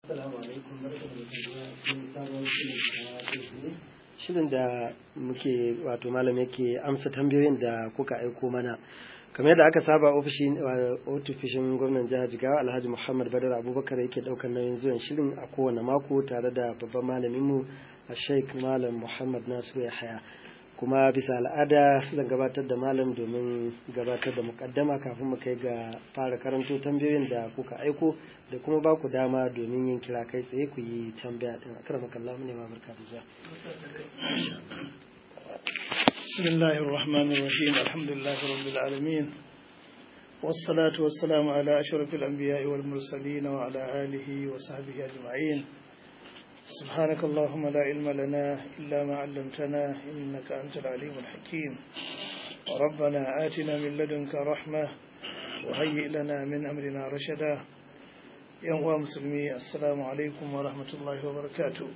Assalamu alaikum barkamu da saduwa cikin sabon shirin shirin da muke wato malam yake amsa tambayoyin da kuka aiko mana kamar yadda aka saba ofishin ofishin gwamnan jihar Jigawa Alhaji Muhammad Badar Abubakar yake daukar nauyin zuwan shirin a kowane mako tare da babban malamin mu Sheikh Malam Muhammad Nasiru Yahaya kuma bisa al'ada zan gabatar da malam domin gabatar da mukaddama kafin mu kai ga fara karanto tambayoyin da kuka aiko da kuma ba ku dama domin yin kira kai tsaye ku yi tambaya din akramaka Allah mu ne ma barka da zuwa بسم الله الرحمن الرحيم الحمد لله رب العالمين والصلاة والسلام على أشرف الأنبياء والمرسلين وعلى آله وصحبه أجمعين سبحانك اللهم لا علم لنا إلا ما علمتنا إنك أنت العليم الحكيم ربنا آتنا من لدنك رحمة وهيئ لنا من أمرنا رشدا يا مسلمي السلام عليكم ورحمة الله وبركاته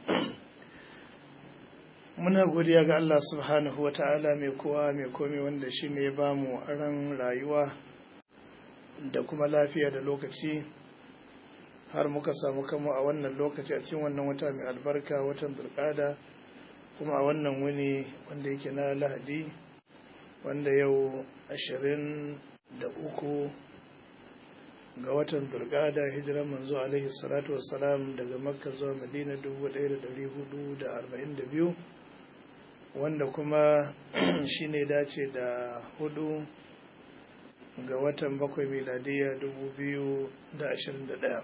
muna godiya ga Allah subhanahu wa ta'ala mai kowa mai komi wanda shi ne ba mu ran rayuwa da kuma lafiya da lokaci har muka samu kama a wannan lokaci a cikin wannan wata mai albarka watan burkada kuma a wannan wuni wanda yake na lahadi wanda yau ashirin da uku ga watan burkada hijiran manzo alaihi salatu wassalam daga makka zuwa madina dubu ɗaya da ɗari hudu da arba'in da biyu wanda kuma shi ne dace da hudu ga watan bakwai miladiya dubu biyu da ashirin da ɗaya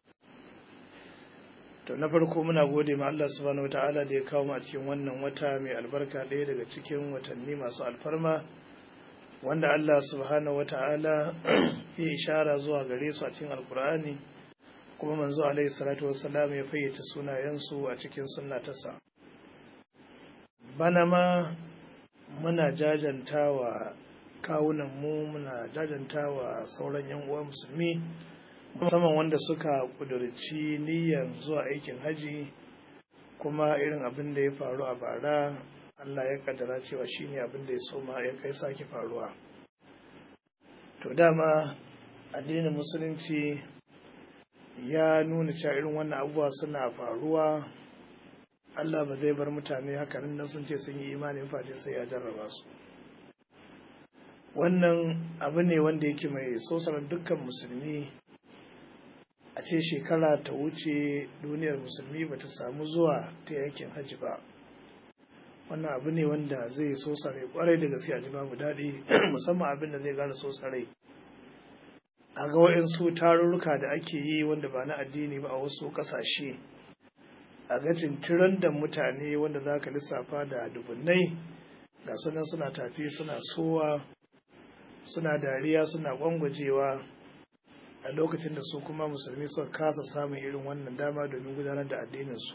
to na farko muna gode ma Allah subhanahu wata'ala da ya kawo mu a cikin wannan wata mai albarka ɗaya daga cikin watanni masu alfarma wanda Allah subhanahu wata'ala ya ishara zuwa gare su a cikin alkur'ani kuma manzo alaihi salatu wassalam ya fayyace sunayensu a cikin sunna tasa bana ma muna jajantawa kawunan mu muna jajantawa sauran yan uwa musulmi musamman wanda suka kudurci niyyar zuwa aikin haji kuma irin abin da ya faru a bara Allah ya kaddara cewa shine abin da ya soma ya kai sake faruwa to dama addinin musulunci ya nuna cewa irin wannan abubuwa suna faruwa Allah ba zai bar mutane hakanan nan sun ce sun yi imanin fadi sai ya jarraba su wannan abu ne wanda yake mai sosarar dukkan musulmi a ce shekara ta wuce duniyar musulmi ba ta samu zuwa ta yakin hajji ba wannan abu ne wanda zai sosare kwarai da gaske a ji babu daɗi musamman abin da zai gane sosare a ga waɗansu tarurruka da ake yi wanda ba na addini ba a wasu ƙasashe a ga tintiran da mutane wanda za ka lissafa da dubunnai ga sunan suna tafi suna sowa suna dariya suna gwangwajewa a lokacin da su kuma musulmi suka kasa samun irin wannan dama domin gudanar da addininsu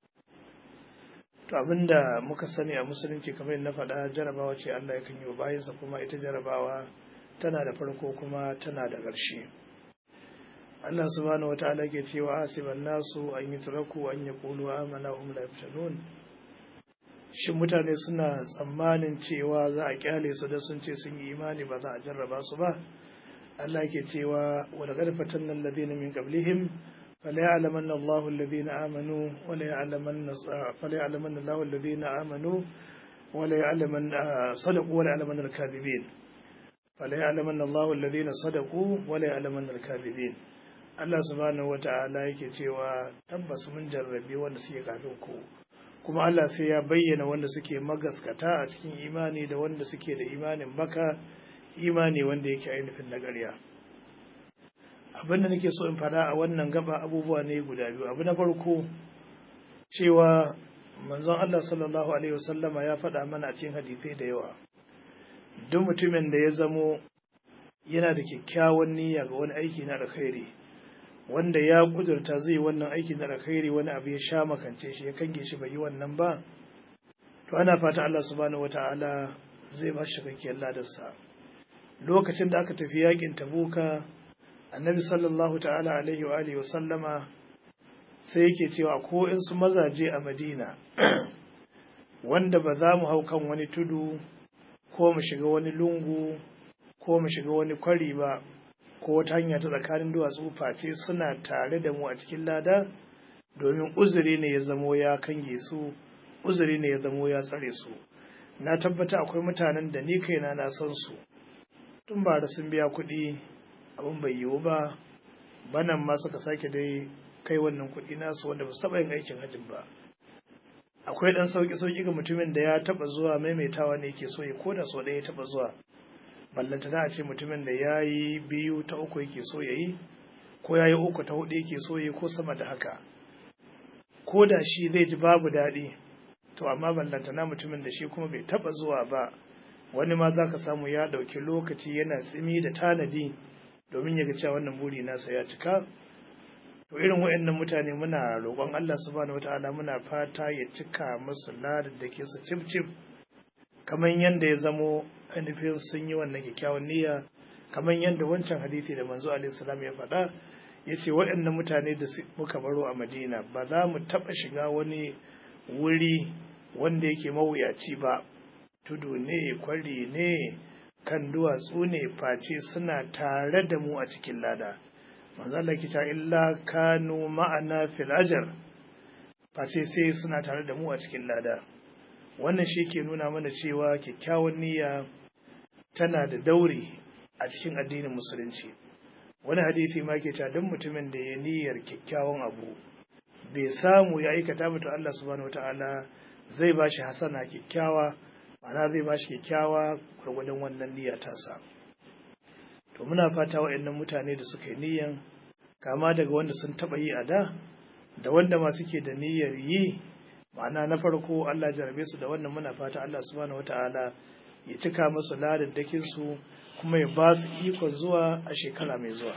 to abinda muka sani a musulunci kamar na faɗa jarabawa ce allah yakan yi wa bayansa kuma ita jarabawa tana da farko kuma tana da ƙarshe Allah subhanahu wa ta'ala ke cewa asiban nasu an yi turaku an yi kulu amana hum la yaftanun shin mutane suna tsammanin cewa za a kyale su da sun ce sun yi imani ba za a jarraba su ba Allah ke cewa wa laqad fatanna alladhina min qablihim fala ya'lamanna Allahu alladhina amanu wa la ya'lamanna fala ya'lamanna Allahu alladhina amanu wa la ya'lamanna sadaqu wa la ya'lamanna al-kadhibin fala ya'lamanna Allahu alladhina sadaqu wa la ya'lamanna al-kadhibin Allah subhanahu wa ta'ala yake cewa tabbas mun jarrabe wanda suke kafin ku kuma Allah sai ya bayyana wanda suke magaskata a cikin imani da wanda suke da imanin baka imani wanda yake ainihin na ƙarya abin da nake so in fada a wannan gaba abubuwa ne guda biyu abu na farko cewa manzon Allah sallallahu alaihi wasallama ya faɗa mana a cikin hadisai da yawa duk mutumin da ya zamo yana da kyakkyawan niyya ga wani aiki na alkhairi wanda ya kudurta zai wannan aikin da alkhairi wani abu ya sha makance shi ya kange shi bai yi wannan ba to ana fata Allah subhanahu wataala zai ba shi cikakkiyar ladarsa lokacin da aka tafi yakin tabuka annabi sallallahu ta'ala alaihi wa alihi wa sallama sai yake cewa ko in su mazaje a madina wanda ba za mu hau kan wani tudu ko mu shiga wani lungu ko mu shiga wani kwari ba ko wata hanya ta tsakanin duwatsu face suna tare da mu a cikin lada domin uzuri ne ya zamo ya kange su uzuri ne ya zamo ya tsare su na tabbata akwai mutanen da ni kaina na san su tun ba da sun biya kuɗi abin bai yiwu ba banan ma suka sake dai kai wannan kuɗi nasu wanda ba su taɓa yin aikin hajjin ba akwai ɗan sauƙi sauƙi ga mutumin da ya taɓa zuwa maimaitawa ne ke so ya ko da sau ɗaya ya taɓa zuwa ballanta a ce mutumin da ya yi biyu ta uku yake so ya yi ko ya yi uku ta hudu yake so ya yi ko sama da haka ko da shi zai ji babu daɗi to amma ballantana mutumin da shi kuma bai taɓa zuwa ba wani ma za ka samu ya ɗauki lokaci yana tsimi da tanadi domin ya ga cewa wannan buri nasa ya cika to irin waɗannan mutane muna roƙon Allah subhanahu wataala muna fata ya cika musu ladar da ke su cif cif kamar yadda ya zamo ainihin sun yi wannan kyakkyawan niyya kamar yadda wancan hadisi da manzo alaihi salam ya faɗa ya ce waɗannan mutane da muka baro a madina ba za mu taɓa shiga wani wuri wanda yake mawuyaci ba tudu ne kwari ne kan duwatsu ne face suna tare da mu a cikin lada manzo Allah kita illa kanu ma'ana fil ajr face sai suna tare da mu a cikin lada wannan shi ke nuna mana cewa kyakkyawan niyya tana da dauri a cikin addinin musulunci wani hadisi ma ke ta don mutumin da ya niyyar kyakkyawan abu bai samu ya aikata ba to Allah subhanahu wataala zai ba shi hasana kyakkyawa ma'ana zai ba shi kyakkyawa gwargwadon wannan niyya tasa to muna fata waɗannan mutane da suka yi niyyan kama daga wanda sun taɓa yi a da da wanda ma suke da niyyar yi ma'ana na farko Allah jarabe su da wannan muna fata Allah subhanahu wataala ya cika musu ladaddakin su kuma ya ba su ikon zuwa a shekara mai zuwa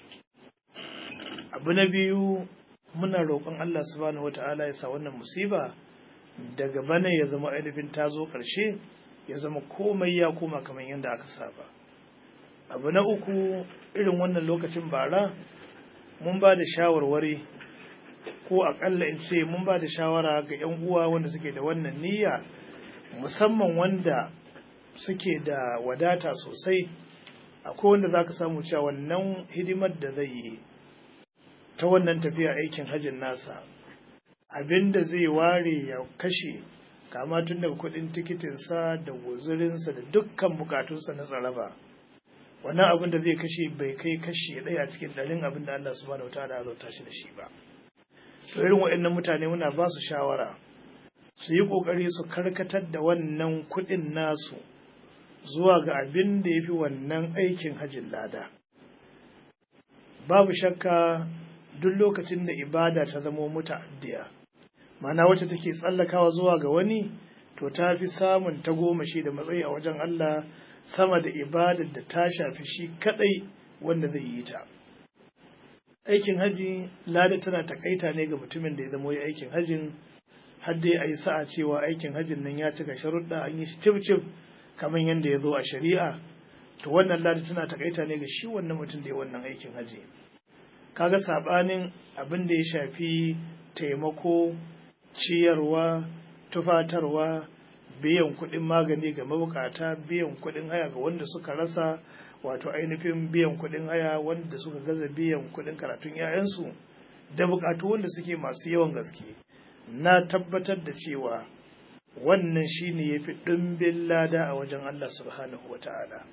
abu na biyu muna roƙon Allah subhanahu wataala ya sa wannan musiba daga bana ya zama ainihin ta zo ƙarshe ya zama komai ya koma kamar yadda aka saba abu na uku irin wannan lokacin bara mun ba da shawarwari ko aƙalla in ce mun ba da shawara ga 'yan uwa wanda suke da wannan niyya musamman wanda suke da wadata sosai akwai wanda za ka samu cewa wannan hidimar da zai yi ta wannan tafiya aikin hajjin nasa abin da zai ware ya kashe kama tun daga kudin tikitinsa da guzurinsa da dukkan bukatunsa na tsaraba wannan abin da zai kashe bai kai kashe ɗaya cikin ɗarin abin da Allah subhanahu wataala ya zauta shi da shi ba to irin waɗannan mutane muna ba su shawara su yi ƙoƙari su karkatar da wannan kuɗin nasu zuwa ga abin da ya fi wannan aikin hajjin lada babu shakka duk lokacin da ibada ta zamo muta'addiya ma'ana wacce take tsallakawa zuwa ga wani to ta fi samun tagomashi da matsayi a wajen Allah sama da ibadar da ta shafi shi kadai wanda zai yi ta aikin haji lada tana takaita ne ga mutumin da ya zama aikin hajin har dai a yi sa'a cewa aikin hajin nan ya cika sharuɗa an yi shi cif kamar yadda ya zo a shari'a to wannan lada tana takaita ne ga shi wannan mutum da ya wannan aikin haji kaga sabanin abin da ya shafi taimako ciyarwa tufatarwa biyan kuɗin magani ga mabukata biyan kuɗin haya ga wanda suka rasa wato ainihin biyan kuɗin haya wanda suka gaza biyan kuɗin karatun 'ya'yansu da bukatu wanda suke masu yawan gaske na tabbatar da cewa wannan shine yafi ɗumbin lada a wajen Allah subhanahu wa ta'ala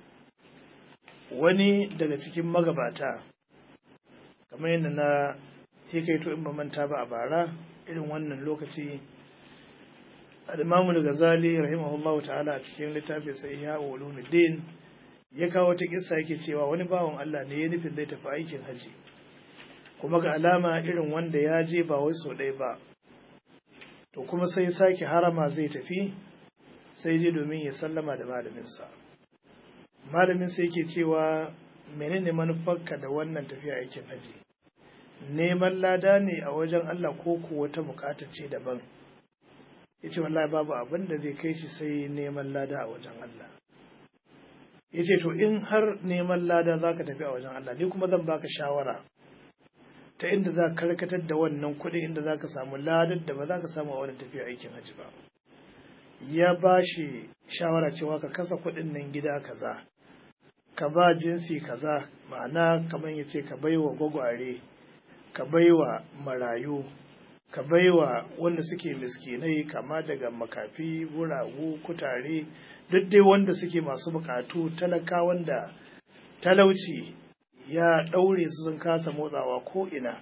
wani daga cikin magabata kamar yadda na hikaito in ba manta ba a bara irin wannan lokaci al-imamu ghazali rahimahullahu ta'ala a cikin littafin sa ihya ulumuddin ya kawo ta kissa yake cewa wani bawan Allah ne ya nufin zai tafi aikin haji kuma ga alama irin wanda ya je ba wai sau ɗaya ba to kuma sai sake harama zai tafi sai je domin ya sallama da malaminsa malamin sai yake cewa menene manufarka da wannan tafiya aikin haji neman lada ne a wajen Allah ko ko wata bukata ce daban yace wallahi babu abin da zai kai shi sai neman lada a wajen Allah yace to in har neman lada zaka tafi a wajen Allah ni kuma zan baka shawara ta inda za ka karkatar da wannan kuɗi inda za ka samu ladar da ba za ka samu a wannan tafiya aikin hajji ba ya ba shi shawara cewa ka kasa kuɗin nan gida kaza ka ba jinsi kaza ma'ana kamar ya ce ka bai wa gwagware ka baiwa marayu ka baiwa wanda suke miskinai kama daga makafi guragu kutare duk dai wanda suke masu bukatu talaka wanda talauci ya ɗaure su sun kasa motsawa ko ina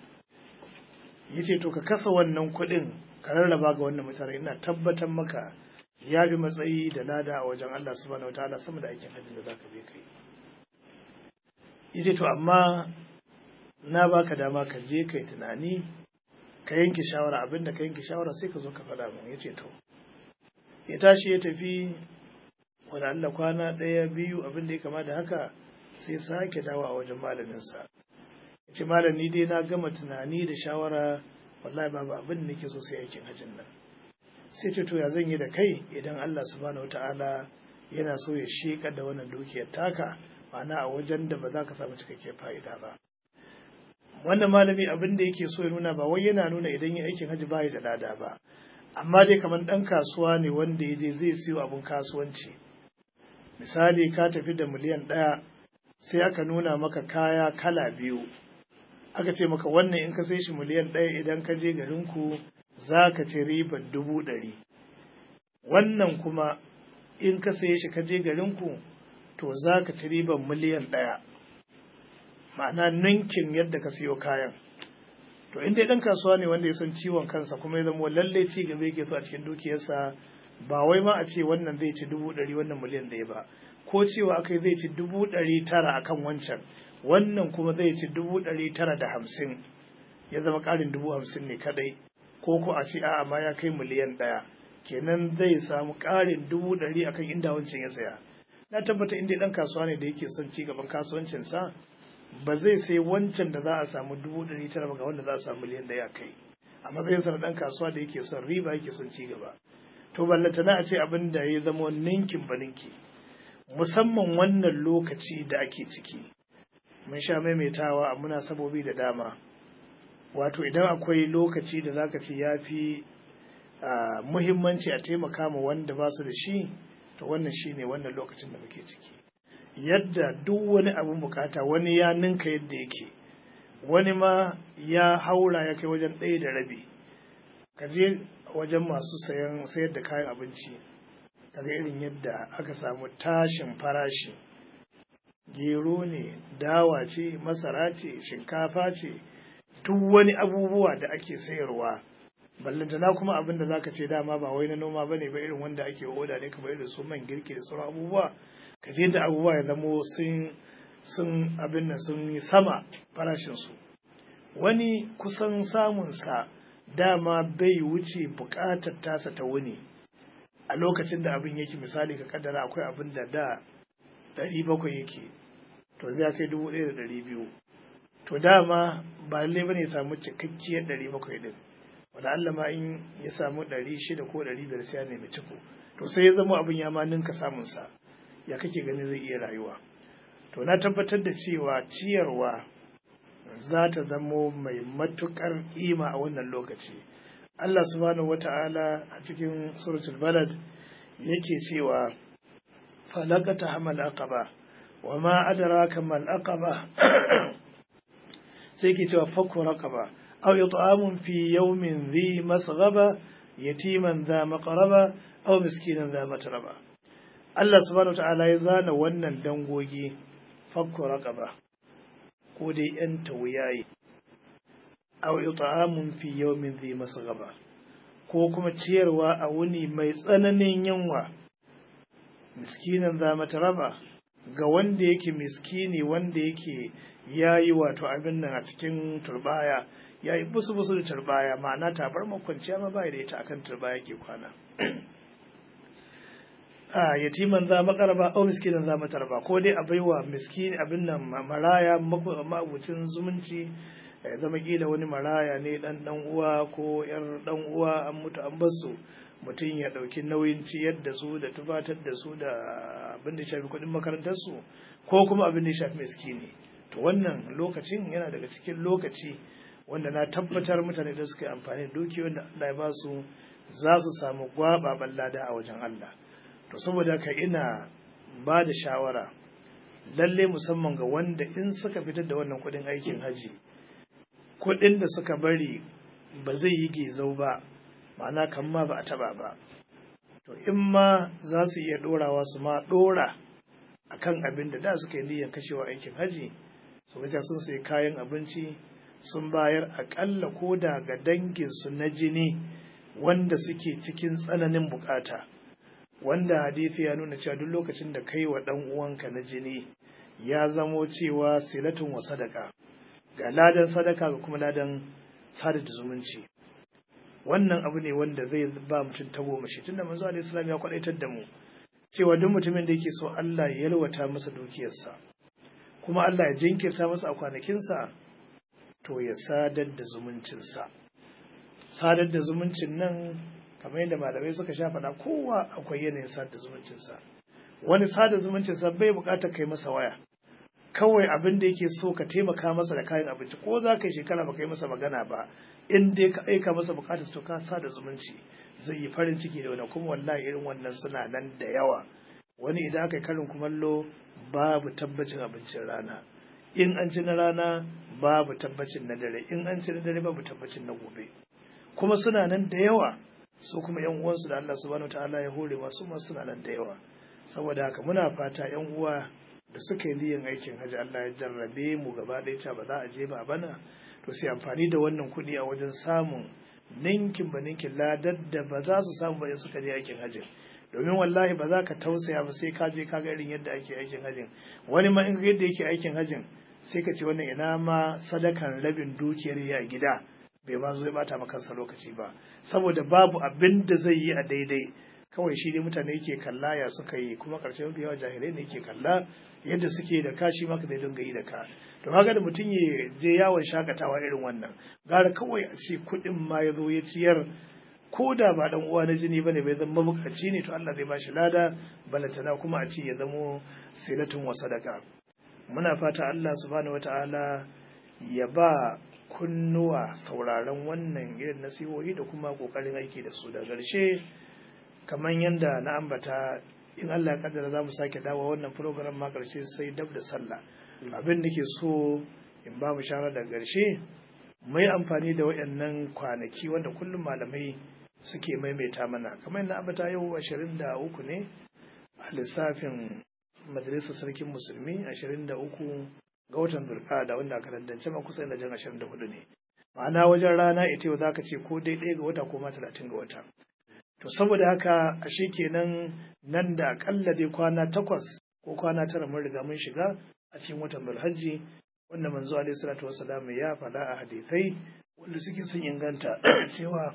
ya ce to ka kasa wannan kuɗin ka rarraba ga wannan mutane ina tabbatar maka ya bi matsayi da lada a wajen Allah subhanahu wa ta'ala sama da aikin hajji da zaka je kai ya ce to amma na baka dama ka je kai tunani ka yanke shawara abinda ka yanke shawara sai ka zo ka faɗa mun ya ce to ya tashi ya tafi wani Allah kwana ɗaya biyu abin da ya kama da haka sai sake dawo a wajen malaminsa ya ce malam ni dai na gama tunani da shawara wallahi babu abin da nake so sai aikin hajjin nan sai ce to ya zan yi da kai idan Allah subhanahu wataala yana so ya shekar da wannan dukiyar taka ma'ana a wajen da ba za ka samu cikakkiyar fa'ida ba wannan malami abin da yake so ya nuna ba wai yana nuna idan yi aikin hajji ba da lada ba amma dai kamar ɗan kasuwa ne wanda ya je zai siyo abin kasuwanci misali ka tafi da miliyan ɗaya sai aka nuna maka kaya kala biyu aka ce maka wannan in ka sai shi miliyan ɗaya idan ka je garinku za ka ci ribar dubu ɗari wannan kuma in ka saye shi ka je garinku to za ka ci ribar miliyan ɗaya ma'ana ninkin yadda ka siyo kayan to in dai ɗan kasuwa ne wanda ya san ciwon kansa kuma ya zama lallai ci gaba yake so a cikin dukiyarsa ba wai ma a ce wannan zai ci dubu ɗari wannan miliyan ɗaya ba ko cewa akai zai ci dubu ɗari tara akan wancan wannan kuma zai ci dubu ɗari tara da hamsin ya zama ƙarin dubu hamsin ne kadai ko ko a ce a'a ma ya kai miliyan ɗaya kenan zai samu ƙarin dubu ɗari akan inda wancan ya saya na tabbata inda ɗan kasuwa ne da yake son ci gaban kasuwancinsa ba zai sai wancan da za a samu dubu ɗari tara ba ga wanda za a samu miliyan ɗaya kai a matsayinsa na ɗan kasuwa da yake son riba yake son ci gaba to ballanta na a ce abin da ya zama ninkin ba ninki musamman wannan lokaci da ake ciki mun sha maimaitawa a munasabobi da dama wato idan akwai lokaci da zaka ce ya fi muhimmanci a taimaka ma wanda ba su da shi to wannan shi ne wannan lokacin da muke ciki yadda duk wani abin bukata wani ya ninka yadda yake wani ma ya haura ya kai wajen ɗaya da rabi ka je wajen masu sayan sayar da kayan abinci kaga irin yadda aka samu tashin farashi gero ne dawa ce masara ce shinkafa ce duk wani abubuwa da ake sayarwa ballantana kuma abin da zaka ce dama ba wai na noma bane ba irin wanda ake oda ne kamar irin su man girki da sauran abubuwa ka je da abubuwa ya zamo sun sun abin nan sun yi sama farashin su wani kusan samun sa dama bai wuce bukatar tasa ta wuni a lokacin da abin yake misali ka kaddara akwai abin da da ɗari bakwai yake to zai kai dubu ɗaya da ɗari biyu to dama ba lallai bane ya samu cikakkiyar ɗari bakwai ɗin wanda Allah ma in ya samu ɗari shida ko ɗari biyar sai ya nemi ciko to sai ya zama abin ya ma ninka samun sa ya kake gani zai iya rayuwa to na tabbatar da cewa ciyarwa za ta zamo mai matuƙar ƙima a wannan lokaci Allah subhanahu wata'ala a cikin suratul balad yake cewa falakata hamal aqaba wa ma adraka mal aqaba sai ke cewa fakku raqaba aw it'amun fi yawmin dhi masghaba yatiman dha maqraba aw miskinan dha matraba Allah subhanahu wata'ala ya zana wannan dangogi fakku raqaba ko dai yan tawuyayi aw it'amun fi yawmin dhi masghaba ko kuma ciyarwa a wuni mai tsananin yunwa miskinan za mata raba ga wanda yake miskini wanda yake yayi wato abin nan a cikin turbaya yayi busu busu da turbaya ma'ana tabar makwanciya ma bai da ita akan turbaya ke kwana a yatiman za makaraba au miskinan za mata raba ko dai a baiwa miskini abin nan maraya mabucin zumunci ya zama kila wani maraya ne dan dan uwa ko yar dan uwa an mutu an basu mutum ya dauki nauyin ciyar da su da tufatar da su da abin da shafi kuɗin makarantar su ko kuma abin da shafi miskini to wannan lokacin yana daga cikin lokaci wanda na tabbatar mutane da suka yi amfani da dukiyoyin da Allah ya ba su za su samu gwababan lada a wajen Allah to saboda haka ina ba da shawara lalle musamman ga wanda in suka fitar da wannan kuɗin aikin haji kuɗin da suka bari ba zai yi gezau ba ma'ana kan ma ba a taba ba to in ma za su iya ɗorawa su ma ɗora a kan abin da da suka yi niyyar kashewa aikin haji su gaja sun sayi kayan abinci sun bayar aƙalla ko da ga danginsu na jini wanda suke cikin tsananin bukata wanda hadisi ya nuna cewa duk lokacin da kai wa ɗan uwanka na jini ya zamo cewa silatun wa sadaka ga ladan sadaka ga kuma ladan sada da zumunci wannan abu ne wanda zai ba mutum tagomashi tunda manzo alaihi salam ya kwadaitar da mu cewa duk mutumin da yake so Allah ya yalwata masa dukiyarsa kuma Allah ya jinkirta masa a kwanakinsa to ya sadar da zumuncinsa sadar da zumuncin nan kamar yadda malamai suka sha faɗa kowa akwai yanayin sadar da zumuncinsa wani sada zumuncinsa bai buƙatar kai masa waya kawai abin da yake so ka taimaka masa da kayan abinci ko za ka yi shekara ba ka yi masa magana ba in dai ka aika masa bukatar to ka sada zumunci zai yi farin ciki da wani kuma wallahi irin wannan suna nan da yawa wani idan aka yi karin kumallo babu tabbacin abincin rana in an ci na rana babu tabbacin na dare in an ci na dare babu tabbacin na gobe kuma suna nan da yawa su kuma yan uwansu da Allah subhanahu wataala ya hore masu ma suna nan da yawa saboda haka muna fata yan uwa da suka yi niyyar aikin hajji Allah ya jarrabe mu gaba ɗaya ta ba za a je ba bana to sai amfani da wannan kuɗi a wajen samun ninkin ba ninkin ladar da ba za su samu ba in suka je aikin hajji domin wallahi ba za ka tausaya ba sai ka je ka ga irin yadda ake aikin hajjin wani ma in yadda yake aikin hajjin sai ka ce wannan ina ma sadakan rabin dukiyar ya gida bai ma zo ya bata maka kansa lokaci ba saboda babu abin da zai yi a daidai kawai shi dai mutane yake kalla ya suka yi kuma karshen mafi yawa jahilai ne yake kalla yadda suke da kashi maka zai dinga yi da ka to haka da mutum ya je yawon shakatawa irin wannan gara kawai a ce kuɗin ma ya zo ya ciyar ko da ba dan uwa na jini bane bai zama mabukaci ne to Allah zai ba shi lada balantana kuma a ce ya zamo silatun wa sadaka muna fata Allah subhanahu wataala ya ba kunnuwa sauraron wannan irin nasihohi da kuma kokarin aiki da su da ƙarshe kamar yadda na ambata in Allah ya kaddara za mu sake dawo wannan program ma ƙarshe sai dab da sallah abin da ke so in ba mu shara da ƙarshe mai amfani da waɗannan kwanaki wanda kullum malamai suke maimaita mana kamar yadda ambata yau ashirin da uku ne a lissafin majalisar sarkin musulmi ashirin da uku ga watan zulkada wanda aka dandance ma kusa da jan ashirin da hudu ne ma'ana wajen rana ita yau za ka ce ko dai ɗaya ga wata ko ma talatin ga wata to saboda haka ashe kenan nan da akalla dai kwana takwas ko kwana tara mun riga mun shiga a cikin watan Zulhajji wanda manzo alaihi salatu wassalam ya faɗa a hadisai wanda suke sun inganta cewa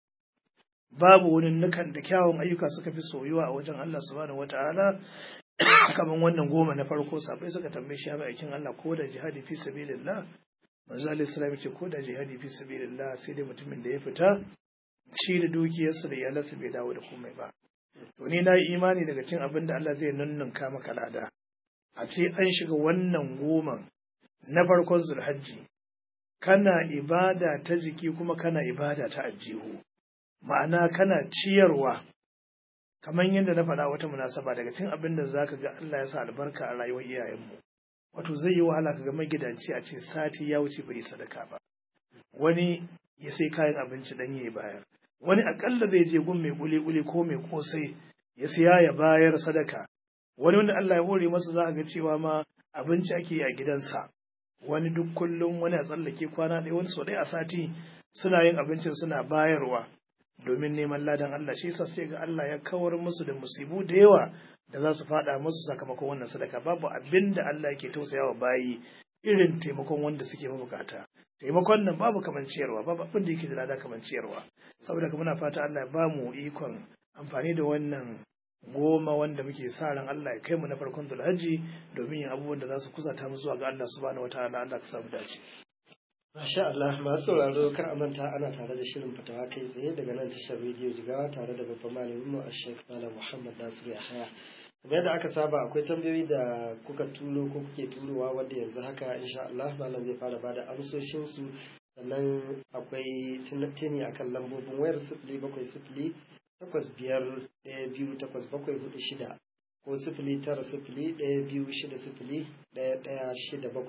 babu wani nukan da kyawun ayyuka suka fi soyuwa a wajen Allah subhanahu wataala kamar wannan goma na farko safai suka tambaye shi mai aikin Allah ko da jihadi fi sabilillah manzo alaihi salam ya ce ko da jihadi fi sabilillah sai dai mutumin da ya fita shi da dukiyarsa da iyalansa bai dawo da komai ba. To ni na yi imani daga cin abin da Allah zai nunnunka maka lada. A ce an shiga wannan goman na farkon zulhajji, kana ibada ta jiki kuma kana ibada ta ajihu. Ma'ana kana ciyarwa, kamar yadda na faɗa wata munasaba daga cin abin da za ka ga Allah ya sa albarka a rayuwar iyayenmu. Wato zai yi wahala ka ga magidanci a ce sati ya wuce bai sadaka ba. Wani ya sai kayan abinci dan ya bayar. wani akalla zai je gun mai kuli-kuli ko mai kosai ya siya ya bayar sadaka wani wanda Allah ya hore masa za a ga cewa ma abinci ake yi a gidansa wani duk kullum wani a tsallake kwana ɗaya wani sau ɗaya a sati suna yin abincin suna bayarwa domin neman ladan Allah shi yasa sai ga Allah ya kawar musu da musibu da yawa da za su faɗa musu sakamakon wannan sadaka babu abin da Allah yake tausayawa bayi irin taimakon wanda suke mabukata taimakon nan babu kaman ciyarwa babu abin da yake da lada kaman ciyarwa saboda ka muna fata Allah ya bamu ikon amfani da wannan goma wanda muke sa ran Allah ya kai mu na farkon Zulhajji domin yin abubuwan da za su kusata mu zuwa ga Allah subhanahu wataala Allah ka samu dace Masha Allah masu sauraro kar a manta ana tare da shirin fatawa kai tsaye daga nan tashar rediyo jigawa tare da babban malamin mu Sheikh Malam Muhammad Nasiru Yahaya kamar yadda aka saba akwai tambayoyi da kuka turo ko kuke turowa wanda yanzu haka insha Allah malam zai fara bada amsoshin su sannan akwai tunatini akan lambobin wayar sifili bakwai sifili takwas biyar ɗaya biyu takwas bakwai hudu shida ko sifili tara sifili ɗaya biyu shida sifili ɗaya ɗaya shida bakwai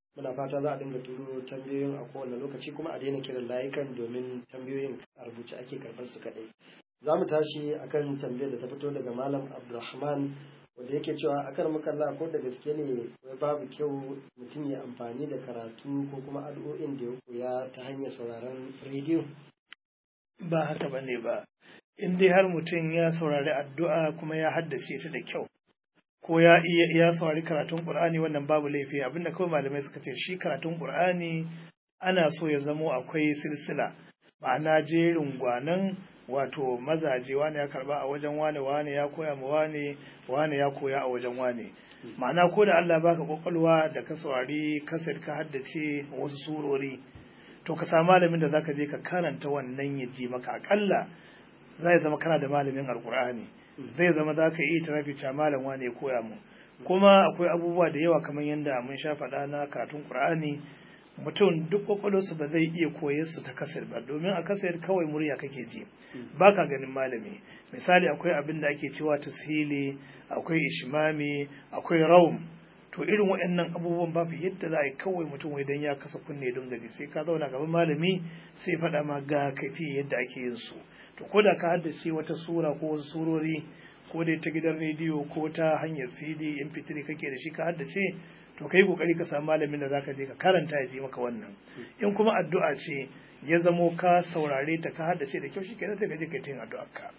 muna fata za a dinga turo tambayoyin a kowane lokaci kuma a daina kiran layukan domin tambayoyin a rubuce ake karɓar su kaɗai za mu tashi akan tambayar da ta fito daga malam abdulrahman wanda yake cewa akan makalla ko da gaske ne wai babu kyau mutum ya amfani da karatu ko kuma addu'o'in da ya koya ta hanyar sauraron rediyo ba haka ba ne ba in dai har mutum ya saurari addu'a kuma ya haddace ta da kyau ko ya iya ya saurari karatun qur'ani wannan babu laifi abinda kawai malamai suka ce shi karatun qur'ani ana so ya zamo akwai silsila ma'ana jerin gwanan wato mazaje wane ya karba a wajen wane wane ya koya ma wane wane ya koya a wajen wane ma'ana ko da Allah baka kwakwalwa da ka saurari kasar ka haddace wasu surori to ka samu malamin da zaka je ka karanta wannan ya ji maka akalla zai zama kana da malamin alkur'ani zai zama za ka iya tarafi cewa malam wane ya koya mu kuma akwai abubuwa da yawa kamar yadda mun sha faɗa na karatun qur'ani mutum duk kwakwalwarsa ba zai iya koyar su ta kasar ba domin a kasar kawai murya kake ji ba ka ganin malami misali akwai abin da ake cewa tashili akwai ishimami akwai raum to irin waɗannan abubuwan babu yadda za a yi kawai mutum wai dan ya kasa kunne don gaji sai ka zauna gaban malami sai faɗa ma ga kafi yadda ake yin su to ko da ka haddace wata sura ko wasu surori ko dai ta gidan rediyo ko ta hanyar cd mp3 kake da shi ka haddace to kai kokari ka samu malamin da zaka je ka karanta ya ji maka wannan in kuma addu'a ce ya zamo ka saurare ta ka haddace da kyau shikenan sai ka je kai yin addu'ar ka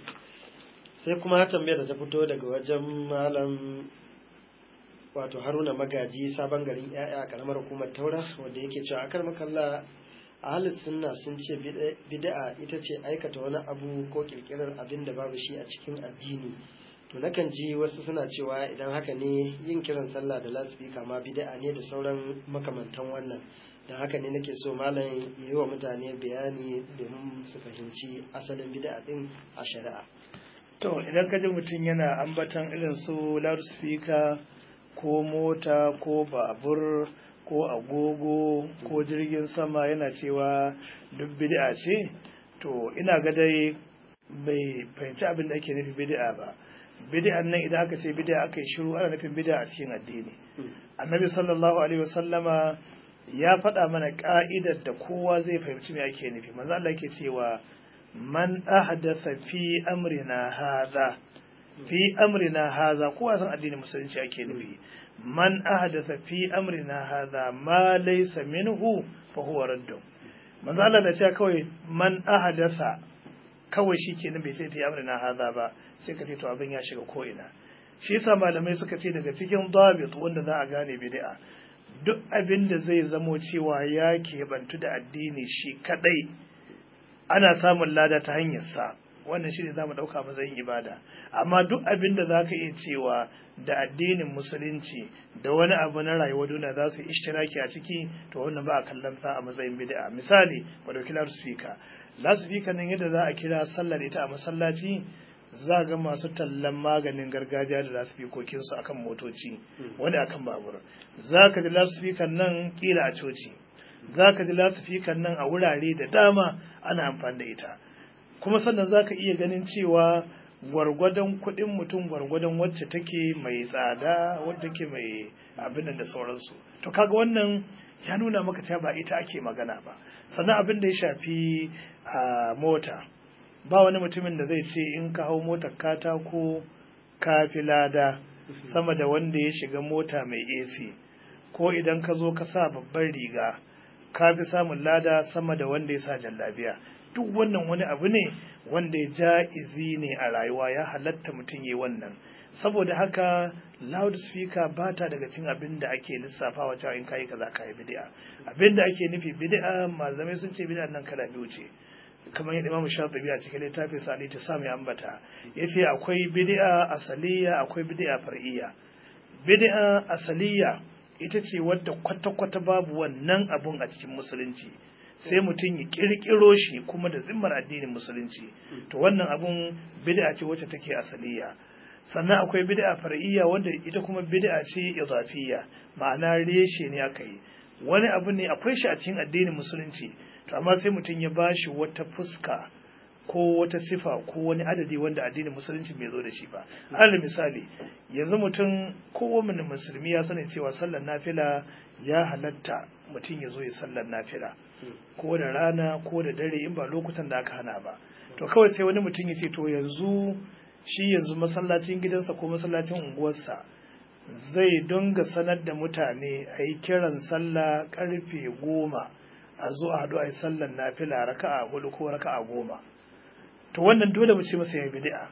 sai kuma tambayar da ta fito daga wajen malam wato haruna magaji sabon garin yaya a karamar hukumar taura wanda yake cewa akar makalla a halin sunna sun ce bid'a ita ce aikata wani abu ko kirkirar abin da babu shi a cikin addini to nakan ji wasu suna cewa idan haka ne yin kiran sallah da lasifika ma bid'a ne da sauran makamantan wannan da haka ne nake so malam yi wa mutane bayani domin su fahimci asalin bid'a din a shari'a to idan ka ji mutum yana ambatan irin su loudspeaker ko mota ko babur ko agogo ko jirgin sama yana cewa duk bid'a ce to ina ga dai bai fahimci abin da ake nufi bid'a ba bid'an nan idan aka ce bid'a aka yi shiru ana nufin bid'a a cikin addini annabi sallallahu alaihi wasallama ya faɗa mana ka'idar da kowa zai fahimci me ake nufi manzo Allah yake cewa man ahdatha fi amrina hadha fi amrina hadha kowa san addinin musulunci ake nufi man ahdatha fi amrina hadha ma laysa minhu fa huwa raddun manzo Allah da cewa kawai man ahdatha kawai shi kenan bai sai ta yi amrina haza ba sai ka ce to abin ya shiga ko ina shi yasa malamai suka ce daga cikin dabit wanda za a gane bid'a duk abin da zai zamo cewa ya keɓantu da addini shi kadai ana samun lada ta hanyar sa wannan shi ne za mu ɗauka matsayin ibada amma duk abin da za ka iya cewa da addinin musulunci da wani abu na rayuwa duniya za su yi ishtiraki a ciki to wannan ba a kallon sa a matsayin bid'a misali ba dauki loudspeaker loudspeaker nan yadda za a kira sallar ita a masallaci za ga masu tallan maganin gargajiya da loudspeaker su akan motoci wani akan babur za ka ji loudspeaker nan kila a coci za ka ji loudspeaker nan a wurare da dama ana amfani da ita kuma sannan za ka iya ganin cewa gwargwadon kuɗin mutum gwargwadon wacce take mai tsada wadda take mai abin da sauransu to kaga wannan ya nuna maka cewa ba ita ake magana ba sannan abin da ya shafi a mota ba wani mutumin da zai ce in ka hau motar katako ka fi lada sama da wanda ya shiga mota mai AC ko idan ka zo ka sa babban riga ka fi samun lada sama da wanda ya sa jallabiya duk wannan wani abu ne wanda ya ja'izi ne a rayuwa ya halatta mutum yi wannan saboda haka loudspeaker ba ta daga cin abin da ake lissafawa cewa in kayi kaza kayi bid'a abin da ake nufi bid'a malamai sun ce bid'a nan kala biyu ce kamar yadda Imam Shafi'i a cikin littafin sa ta sami ambata yace akwai bid'a asaliya akwai bid'a far'iyya bid'a asaliya ita ce wadda kwata-kwata babu wannan abun a cikin musulunci sai mutum ya kirkiro shi kuma da zimmar addinin musulunci to wannan abun bid'a ce wacce take asaliya sannan akwai bid'a far'iyya wanda ita kuma bid'a ce idafiyya ma'ana reshe ne aka yi wani abu ne akwai shi a cikin addinin musulunci to amma sai mutum ya bashi wata fuska ko wata sifa ko wani adadi wanda addinin musulunci bai zo da shi ba alal misali yanzu mutum kowane musulmi ya sani cewa sallar nafila ya halatta mutum ya zo ya sallar nafila ko da rana ko da dare in ba lokutan da aka hana ba to kawai sai wani mutum ya ce to yanzu shi yanzu masallacin gidansa ko masallacin unguwarsa zai dinga sanar da mutane a yi kiran sallah karfe goma a zo a haɗu a yi sallar nafila raka'a hudu ko raka'a goma to wannan dole mu ce masa ya bid'a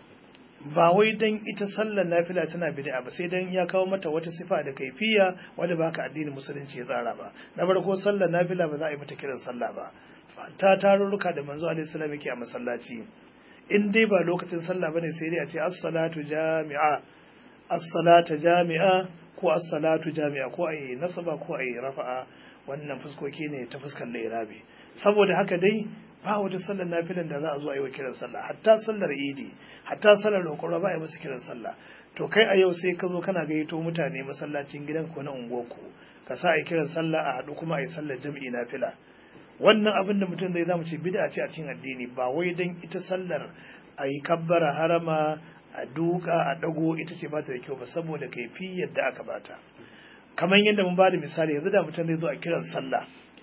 ba wai dan ita sallar nafila tana bid'a ba sai dan ya kawo mata wata sifa da kaifiya wanda ba ka addinin musulunci ya tsara ba na farko sallar nafila ba za a yi mata kiran sallah ba ta tarurruka da manzo alaihi salam yake a masallaci in dai ba lokacin sallah bane sai dai a ce as-salatu jami'a as-salata jami'a ko as-salatu jami'a ko ayi nasaba ko ayi rafa'a wannan fuskoki ne ta fuskar lairabi saboda haka dai ba wata sallar nafilan da za a zo a yi wa kiran sallah hatta sallar idi hatta sallar roƙon ba a yi musu kiran sallah to kai a yau sai ka zo kana gayyato mutane masallacin gidan ko na unguwarku ka sa a yi kiran sallah a haɗu kuma a yi sallar jam'i nafila wannan abin da mutum zai zamu ce bid'a ce a cikin addini ba wai dan ita sallar a yi kabbara harama a duka a dago ita ce ba ta da kyau ba saboda kaifi yadda aka bata kamar yadda mun bada misali yanzu da mutum zai zo a kiran sallah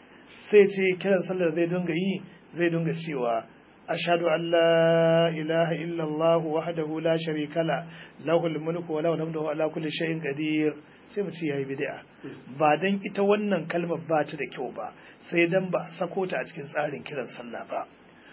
sai ce kiran sallar zai dinga yi zai dinga cewa ashhadu an la ilaha illallah wahdahu la sharika la lahul mulku wa lahul hamdu wa ala kulli shay'in qadir sai mu ce yayi bid'a ba dan ita wannan kalmar ba ta da kyau ba sai dan ba a sako ta a cikin tsarin kiran sallah ba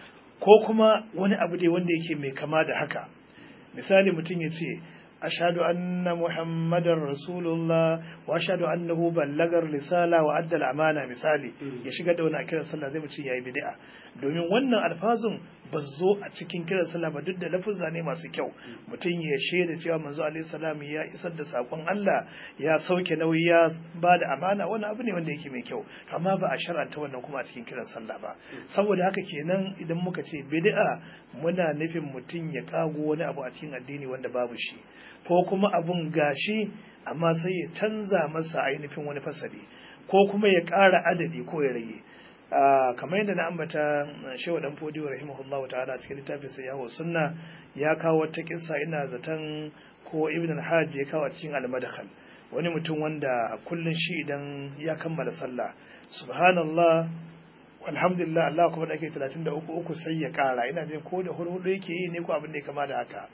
ko kuma wani abu dai wanda yake mai kama da haka misali mutum ya ce ashhadu anna muhammadar rasulullah wa ashhadu annahu ballagar risala wa adda amana misali ya shiga da wani a kiran sallah zai mu ce yayi bid'a domin wannan alfazun ba zo a cikin kiran sallah ba duk da lafuzza ne masu kyau mutum ya shaida cewa manzo alaihi salam ya isar da sakon Allah ya sauke nauyi ya ba da amana wani abu ne wanda yake mai kyau amma ba a shar'anta wannan kuma a cikin kiran sallah ba saboda haka kenan idan muka ce bid'a muna nufin mutum ya kago wani abu a cikin addini wanda babu shi ko kuma abun gashi amma sai ya canza masa ainihin wani fasali ko kuma ya ƙara adadi ko ya rage kamar yadda na ambata shehu dan fodiyo rahimahullahu ta'ala cikin littafin sa yawo sunna ya kawo wata kissa ina zaton ko ibn al-hajj ya kawo cikin al-madkhal wani mutum wanda kullun shi idan ya kammala sallah subhanallah walhamdulillah Allah kuma da ake 33 uku sai ya kara ina jin ko da hurhudu yake yi ne ko abin da ya kama da haka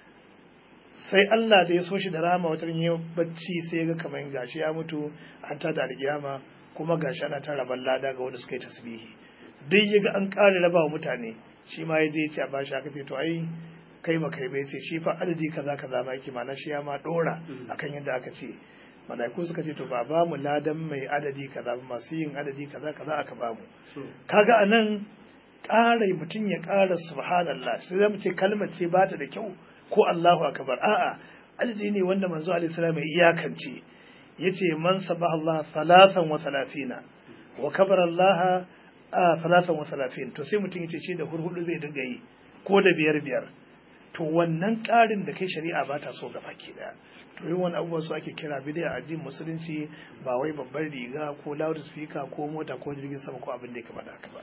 sai Allah da ya so shi da rama wata yin bacci sai ya ga kamar gashi ya mutu an tada alkiyama kuma gashi ana ta rabar lada ga wanda suka yi tasbihi duk ya ga an ƙare raba wa mutane shi ma ya je ya ce a bashi aka ce to ai kai ma kai bai ce shi fa adadi kaza kaza ma yake mana shi ya ma dora akan yadda aka ce malaiku suka ce to ba ba mu ladan mai adadi kaza ba masu yin adadi kaza kaza aka ba mu kaga anan ƙara mutum ya ƙara subhanallah sai zamu ce kalmar ce ba ta da kyau ko Allahu akbar a'a adadi ne wanda manzo alaihi salam ya iyakance yace man sabaha Allah thalathan wa thalathina wa kabara Allah thalathan wa thalathin to sai mutum yace shi da hurhudu zai dinga yi ko da biyar biyar to wannan ƙarin da kai shari'a ba ta so gaba ke daya to yin wani abubuwa su ake kira bidiyar addinin musulunci ba wai babbar riga ko loud speaker ko mota ko jirgin sama ko abin da ya kamata haka ba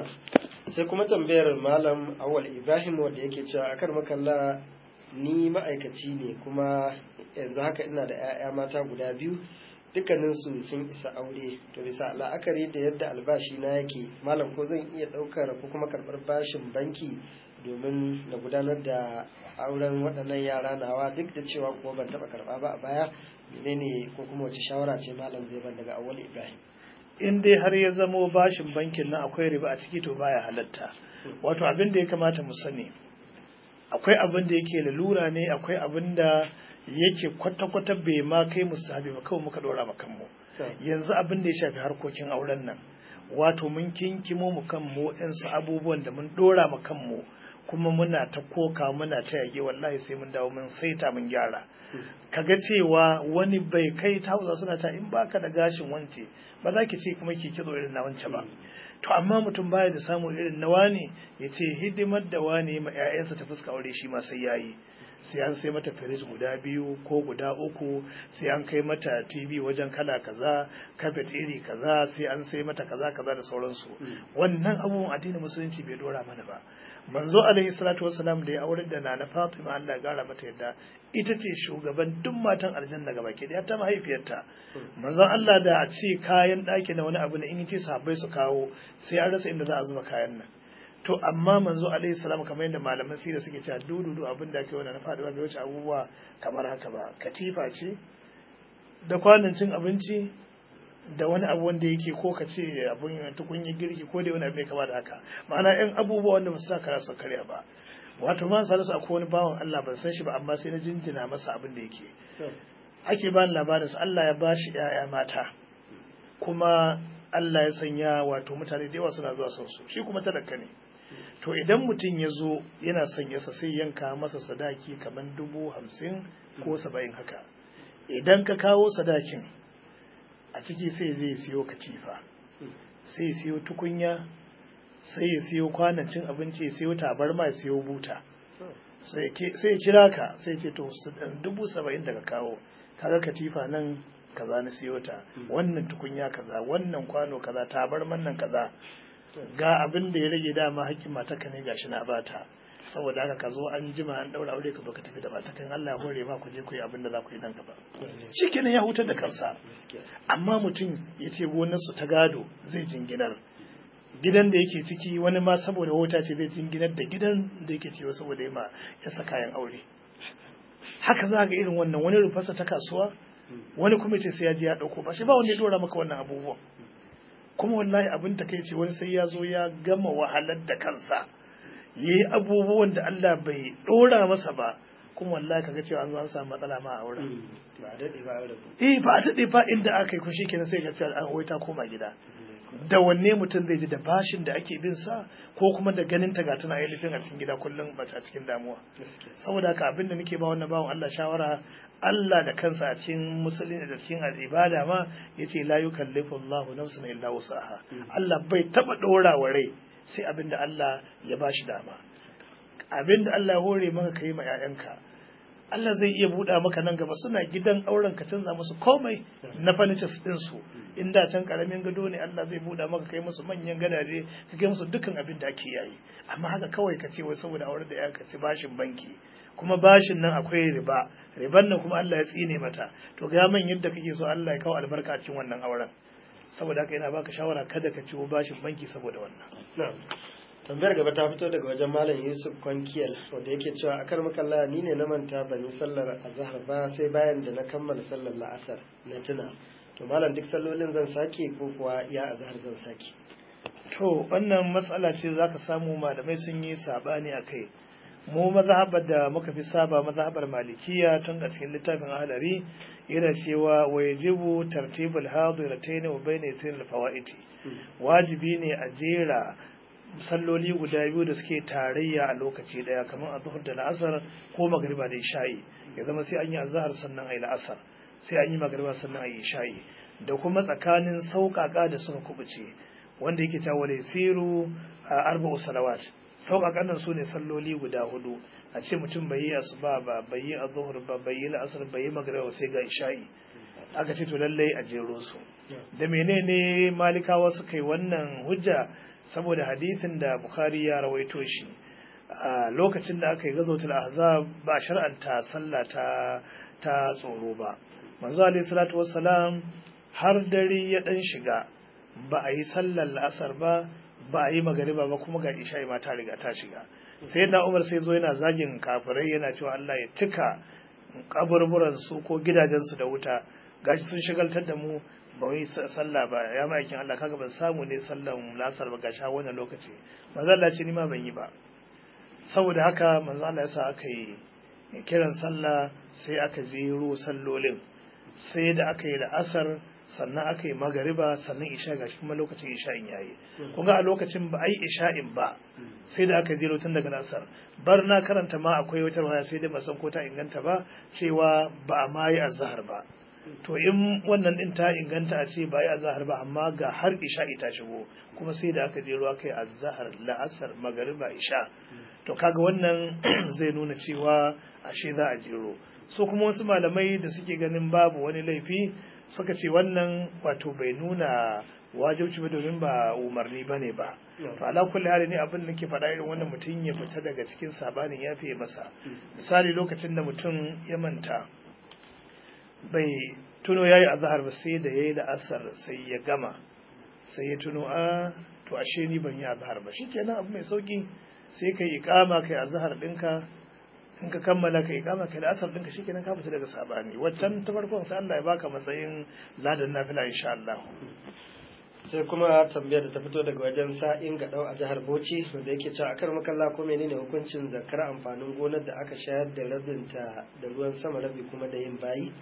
sai kuma tambayar malam awal ibrahim wanda yake cewa akar makalla ni ma'aikaci ne kuma yanzu haka ina da 'ya'ya mata guda biyu dukkaninsu sun isa aure to bisa la'akari da yadda albashi na yake malam ko zan iya ɗaukar ko kuma karɓar bashin banki domin na gudanar da auren waɗannan yara nawa duk da cewa kuma ban taɓa karɓa ba a baya menene ko kuma wace shawara ce malam zai ban daga awwal ibrahim in dai har ya zamo bashin bankin nan akwai riba a ciki to baya halatta wato abin da ya kamata mu sani akwai abin da yake lalura ne akwai abin da yake kwata-kwata bai ma kai musahabi ba kawai muka dora ma kanmu yanzu abin da ya shafi harkokin auren nan wato mun kinkimo mu kanmu yansu abubuwan da mun dora ma kanmu kuma muna ta koka muna ta yage wallahi sai mun dawo mun saita mun gyara kaga cewa wani bai kai ta hausa suna ta in baka da gashin wance ba za ki ce kuma ki kitso irin na wance ba to amma mutum baya da samun irin na wani ya ce hidimar da wani ma 'ya'yansa ta fuska aure shi ma sai yayi sai an sai mata firij guda biyu ko guda uku sai an kai mata tv wajen kala kaza kafet iri kaza sai an sai mata kaza kaza da sauransu wannan abubuwan addinin musulunci bai dora mana ba manzo alaihi salatu wasalam da ya aure da nana fatima Allah ya gara mata yadda ita ce shugaban duk matan aljanna gaba ke ta mahaifiyarta manzon Allah da a ce kayan ɗaki na wani abu ne in ce sahabbai su kawo sai an rasa inda za a zuba kayan nan to amma manzo alaihi salam kamar yadda malaman sira suke cewa dududu abin da ake wannan na faduwa bai wuce abubuwa kamar haka ba katifa ce da kwanan cin abinci da wani abu wanda yake ko ka ce abun tukunyar girki ko dai wani abu mai kama da haka ma'ana yan abubuwa wanda ba su sa kara su karya ba wato ma salisu akwai wani bawan Allah ban san shi ba amma sai na jinjina masa abin da yake ake ba ni labarin sa Allah ya bashi ƴaƴa mata kuma Allah ya sanya wato mutane da yawa suna zuwa son su shi kuma talaka ne to idan mutum ya zo yana son yasa sai yanka masa sadaki kamar dubu hamsin ko saba'in haka idan ka kawo sadakin a ciki sai zai siyo katifa sai ya siyo tukunya sai ya siyo kwanan cin abinci ya siyo tabarma ya siyo buta sai ya kira ka sai ce to dubu saba'in daga kawo kaga katifa nan kaza na siyo ta wannan tukunya kaza wannan kwano kaza tabarman nan kaza ga abin da ya rage dama hakkin mataka ne gashi na bata saboda haka ka zo an jima an daura aure ka zo ka tafi da matakan Allah ya hore ma ku je ku yi abin da za ku yi nan gaba shikenan ya hutar da kansa amma mutum ya ce gonarsu ta gado zai jinginar gidan da yake ciki wani ma saboda wuta ce zai jinginar da gidan da yake ciwo saboda ya yasa kayan aure haka za ga irin wannan wani rufarsa ta kasuwa wani kuma ce sai ya je ya dauko ba shi ba wanda ya dora maka wannan abubuwan kuma wallahi abin ta kai ce wani sai ya zo ya gama wahalar da kansa ya yi abubuwan da Allah bai dora masa ba kuma wallahi kaga cewa an zo an samu matsala ma a wurin ba a daɗe ba a eh ba a daɗe ba inda aka yi kushi kenan sai ga cewa an ta koma gida da wanne mutum zai ji da bashin da ake bin sa ko kuma da ganin ta ga tana ainihin a cikin gida kullum ba a cikin damuwa saboda haka abin da nake ba wannan bawan Allah shawara Allah da kansa a cikin musulmi da cikin ibada ma yace la yukallifu Allahu nafsan illa wusaha Allah bai taba dora wa rai sai abin da Allah ya bashi dama abin da Allah ya hore maka kai ma 'ya'yanka Allah zai iya buɗa maka nan gaba suna gidan auren ka canza musu komai na furnitures din su in da can karamin gado ne Allah zai buɗa maka kai musu manyan gadaje ka kai musu dukkan abin da ake yayi amma haka kawai ka ce wai saboda aure da ya ka ci bashin banki kuma bashin nan akwai riba riban nan kuma Allah ya tsine mata to ga man yadda kake so Allah ya kawo albarka a cikin wannan auren saboda haka ina baka shawara kada ka ciwo bashin banki saboda wannan tambayar gaba ta fito daga wajen malam yusuf kwankiyal wanda yake cewa a kar makalla ni ne na manta ban yi sallar azhar ba sai bayan da na kammala sallar la'asar na tuna to malam duk sallolin zan sake ko kuwa ya azhar zan sake to wannan matsala ce zaka samu malamai sun yi sabani a kai mu mazhabar da muka fi saba mazhabar malikiya tun a cikin littafin ahlari yana cewa wa yajibu tartibul hadiratayn wa bayna yasir al-fawaiti wajibi ne a jera salloli guda biyu da suke tarayya a lokaci daya kamar a zuhur da la'asar ko magariba da isha'i ya zama sai an yi azhar sannan a yi la'asar sai an yi magariba sannan a yi isha'i da kuma tsakanin sauƙaƙa da suka kubuce wanda yake ta wale siru a arba'u salawat sauƙaƙan nan su ne salloli guda hudu a ce mutum bai yi asuba ba bai yi azhur ba bai yi la'asar bai yi magariba sai ga isha'i aka ce to lallai a jero su da menene malikawa suka yi wannan hujja saboda hadisin da Bukhari ya rawaito shi a lokacin da aka yi gazotul ahzab ba shar'anta sallah ta ta tsoro ba manzo alayhi salatu wassalam har dare ya dan shiga ba a yi sallar la'asar ba ba a yi magariba ba kuma ga isha'i ma ta riga ta shiga sai na umar sai zo yana zagin kafirai yana cewa Allah ya cika kaburburan su ko gidajen su da wuta gashi sun shigaltar da mu ba wai sallah ba ya ma'aikin Allah kaga ban samu ne sallan lasar ba gashi wannan lokaci manzo Allah ce ni ma ban yi ba saboda haka manzo Allah yasa aka yi kiran sallah sai aka jero sallolin sai da aka yi la'asar sannan aka yi magariba sannan isha gashi kuma lokacin isha'in yayi kun ga a lokacin ba ai isha'in ba sai da aka jero tun daga la'asar bar na karanta ma akwai wata waya sai dai ba san ko ta inganta ba cewa ba a ma yi azhar ba to in wannan din ta inganta a ce ba yi azahar ba amma ga har isha ita shigo kuma sai da aka je ruwa kai azahar la'asar magariba isha to kaga wannan zai nuna cewa ashe za a jero so kuma wasu malamai da suke ganin babu wani laifi suka ce wannan wato bai nuna wajibci ba domin ba umarni ba ne ba to ala kulli hali ne abin da ke faɗa irin wannan mutum ya fita daga cikin sabanin ya fiye masa misali lokacin da mutum ya manta bai tuno yayi azhar ba sai da yayi da asar sai ya gama sai ya tuno a to ashe ni ban yi azhar ba shikenan abu mai sauki sai kai iqama kai azhar dinka in ka kammala kai iqama kai da asar dinka shikenan ka fita daga sabani waccan ta farkon sai Allah ya baka matsayin ladan nafila insha Allah sai kuma tambayar da ta fito daga wajen sa'in ga dau a jihar Bauchi wanda yake cewa akar makalla ko menene hukuncin zakar amfanin gonar da aka shayar da rabinta da ruwan sama rabi kuma da yin bayi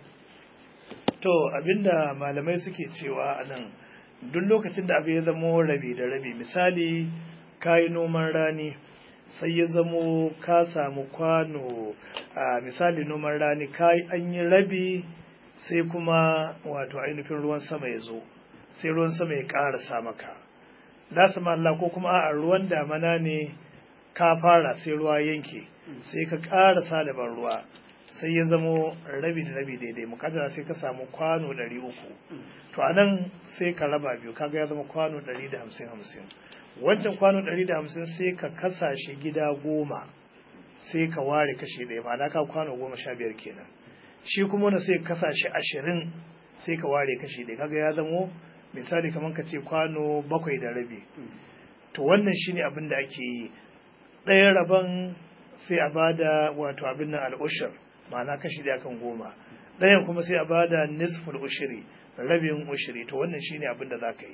to abinda malamai suke cewa anan duk lokacin da abu ya zamo rabi da rabi misali kayi noman rani sai ya zamo ka samu kwano a misali noman rani kayi an yi rabi sai kuma wato ainihin ruwan sama ya zo sai ruwan sama ya ƙarasa maka da su Allah ko kuma a ruwan damana ne ka fara sai ruwa yanke sai ka ƙarasa da ban ruwa sai ya zamo rabi da rabi daidai mukaddara sai ka samu kwano ɗari uku to a nan sai ka raba biyu kaga ya zama kwano ɗari da hamsin hamsin wancan kwano ɗari da hamsin sai ka kasa shi gida goma sai ka ware kashi ɗaya ma'ana ka kwano goma sha biyar kenan shi kuma wanda sai ka kasa shi ashirin sai ka ware kashi ɗaya kaga ya zamo misali kamar ka ce kwano bakwai da rabi to wannan shine abin da ake yi ɗaya rabon sai a bada wato abin nan al'ushir ma'ana kashi da kan goma ɗayan kuma sai a bada nisful ushiri rabin ushiri to wannan shine abin da za ka yi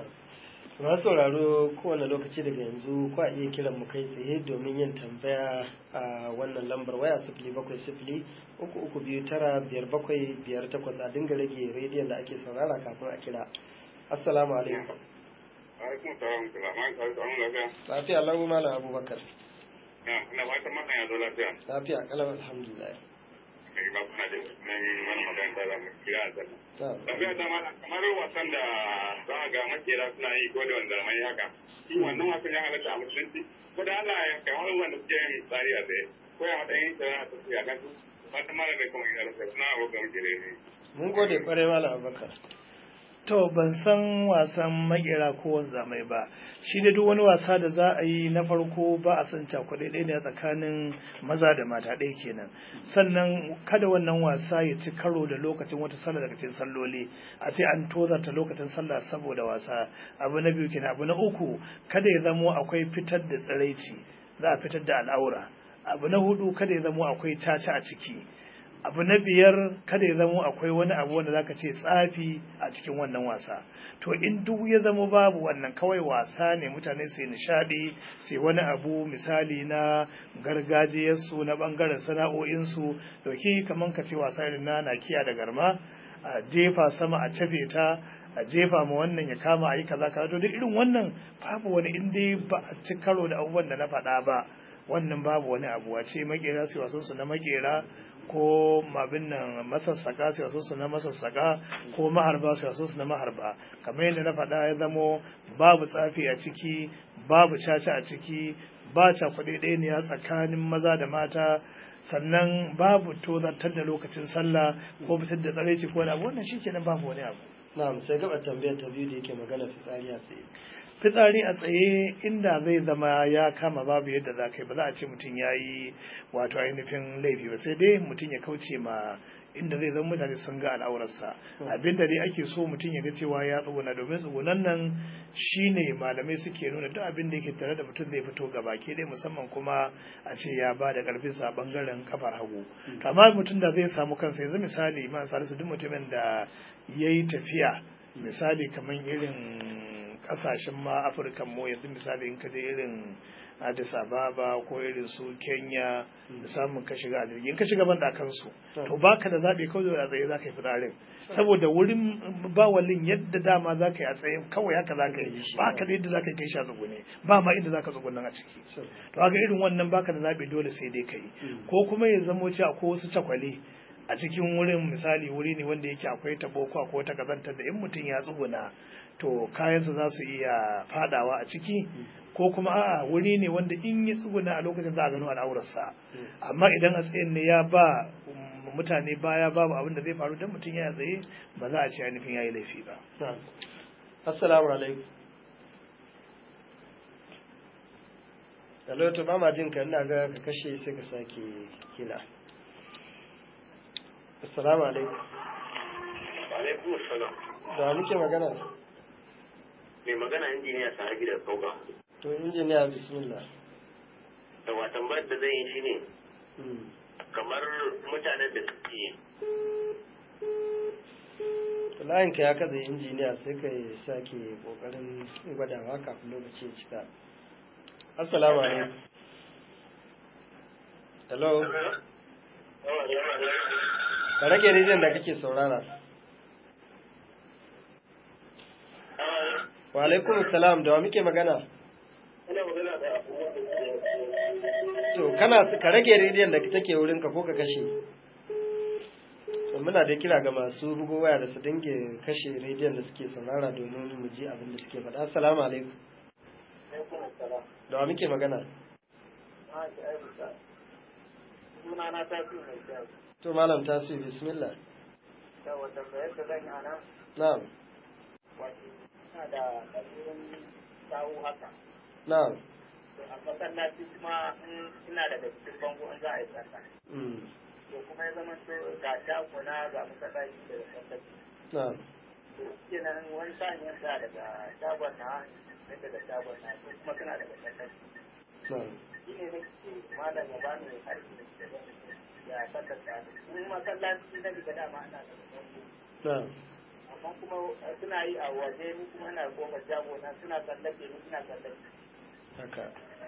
masu sauraro kowane lokaci daga yanzu ko a iya kiran mu kai tsaye domin yin tambaya a wannan lambar waya sifili bakwai sifili uku uku biyu tara biyar bakwai biyar takwas a dinga rage rediyon da ake saurara kafin a kira assalamu alaikum alaikum salam kalaman ka samu lafiya lafiya lau malam abubakar ina fatan makan ya zo lafiya lafiya kalau alhamdulillah kai ba kuna da nan mana magana da mu kira a zanna na'am tafiya da mana kamar wasan da za ga makera suna yi ko da wanda mai haka shi wannan wasan ya halatta a musulunci ko da Allah ya kai wani wanda suke yin tsari a tsaye ko ya matsayin tsara a tafiya kan su fatan mara da kuma ya rasa suna abokan makere ne mun gode kwarai malam abubakar to ban san wasan makera ko wanzamai ba shi da duk wani wasa da za a yi na farko ba a san cakuɗe ɗaya ne a tsakanin maza da mata ɗaya kenan sannan kada wannan wasa ya ci karo da lokacin wata sallah daga cikin salloli a ce an tozarta lokacin sallah saboda wasa abu na biyu kenan abu na uku kada ya zamo akwai fitar da tsiraici za a fitar da al'aura abu na hudu kada ya zamo akwai caca a ciki abu na biyar kada ya zamo akwai wani abu wanda zaka ce tsafi a cikin wannan wasa to in duk ya zama babu wannan kawai wasa ne mutane su nishadi sai wani abu misali na gargajiyarsu na bangaren sana'o'insu dauki kaman ka ce wasa irin na nakiya da garma a jefa sama a cafe ta a jefa ma wannan ya kama a yi kaza kaza to duk irin wannan babu wani in dai ba a ci karo da abubuwan da na faɗa ba wannan babu wani abu a ce makera su wasan su na makera ko abin nan masassaka su wasan su na masassaka ko maharba su wasan su na maharba kamar yadda na faɗa ya zamo babu tsafi a ciki babu caca a ciki ba cakuɗe ɗaya ne tsakanin maza da mata sannan babu tozartar da lokacin sallah ko fitar da tsaraici ko wani abu wannan shi kenan babu wani abu na'am sai gaba tambayar ta biyu da yake magana fitsari a tsaye fitsari a tsaye inda zai zama ya kama babu yadda za ka yi ba za a ce mutum ya yi wato ainihin laifi ba sai dai mutum ya kauce ma inda zai zama mutane sun ga al'aurarsa abin da dai ake so mutum ya ga cewa ya tsuguna domin tsugunan nan shine malamai suke nuna duk abin da yake tare da mutum zai fito gaba ke dai musamman kuma a ce ya ba da karfin sa bangaren kafar hagu to amma mutum da zai samu kansa yanzu misali ma salisu duk mutumin da ya yi tafiya misali kamar irin kasashen ma afirka mu yanzu misali in ka je irin addis ababa ko irin su kenya da samun ka shiga a jirgi in ka shiga ban kansu to baka da zaɓe kawai a tsaye za ka yi fitsarin saboda wurin bawalin yadda dama za ka yi a tsaye kawai haka za ka yi baka da yadda za ka yi kai shi a tsugune ba ma inda za ka tsugunan a ciki to haka irin wannan baka da zaɓe dole sai dai ka yi ko kuma ya zamo cewa ko wasu cakwale a cikin wurin misali wuri ne wanda yake akwai tabo ko akwai wata kazantar da in mutum ya tsuguna to kayansa za su iya fadawa a ciki ko kuma a'a wuri ne wanda in ya tsuguna a lokacin za a gano al'aurarsa amma idan a tsayin ne ya ba mutane baya babu abin da zai faru dan mutum ya tsaye ba za a ce ainihin yayi laifi ba assalamu alaikum Hello, to ba ma jin ka ina ga ka kashe sai ka sake kila. Assalamu alaikum. Alaikum assalam. Da muke magana? Mai magana injiniya sahabi da kauka. To injiniya bismillah. Da watan bar da zai yi shi ne kamar mutanen da suke layin ka ya kaza injiniya sai ka sake kokarin gwadawa kafin lokaci ya cika. Assalamu alaikum. Hello. Ka rage rijiyar da kake saurara. Wa alaikum salam da wa muke magana? To kana ka rage rijiyar da take wurin ka ko ka kashe? muna da kira ga masu bugo waya da su dinge kashe rediyon da suke saurara domin mu ji abin da suke faɗa. Assalamu alaikum. Da wa muke magana? Sunana ta fi mai kyau. To malam tasu bismillah. Yawa tambayar da zan yi a nan, Na'am. wato, ina da ɗabi'un sawu haka. Na'am. To, a masallaci kuma in ina daga cikin bango in za a yi sallah. Mm. To, kuma ya zama to ga shagona ga masallaci da masallaci. Na'am. To, kenan wani sa'in yanda daga shagon na, sai daga shagon na, ko kuma suna daga masallaci. Na'am. Shi ne nake malam ya bani harshe da ke zan ya sallar da in masallaci na daga dama ana da bango. Na'am. amma kuma suna yi a waje ni kuma ina goma jago na suna tsallake ni suna tsallake Haka.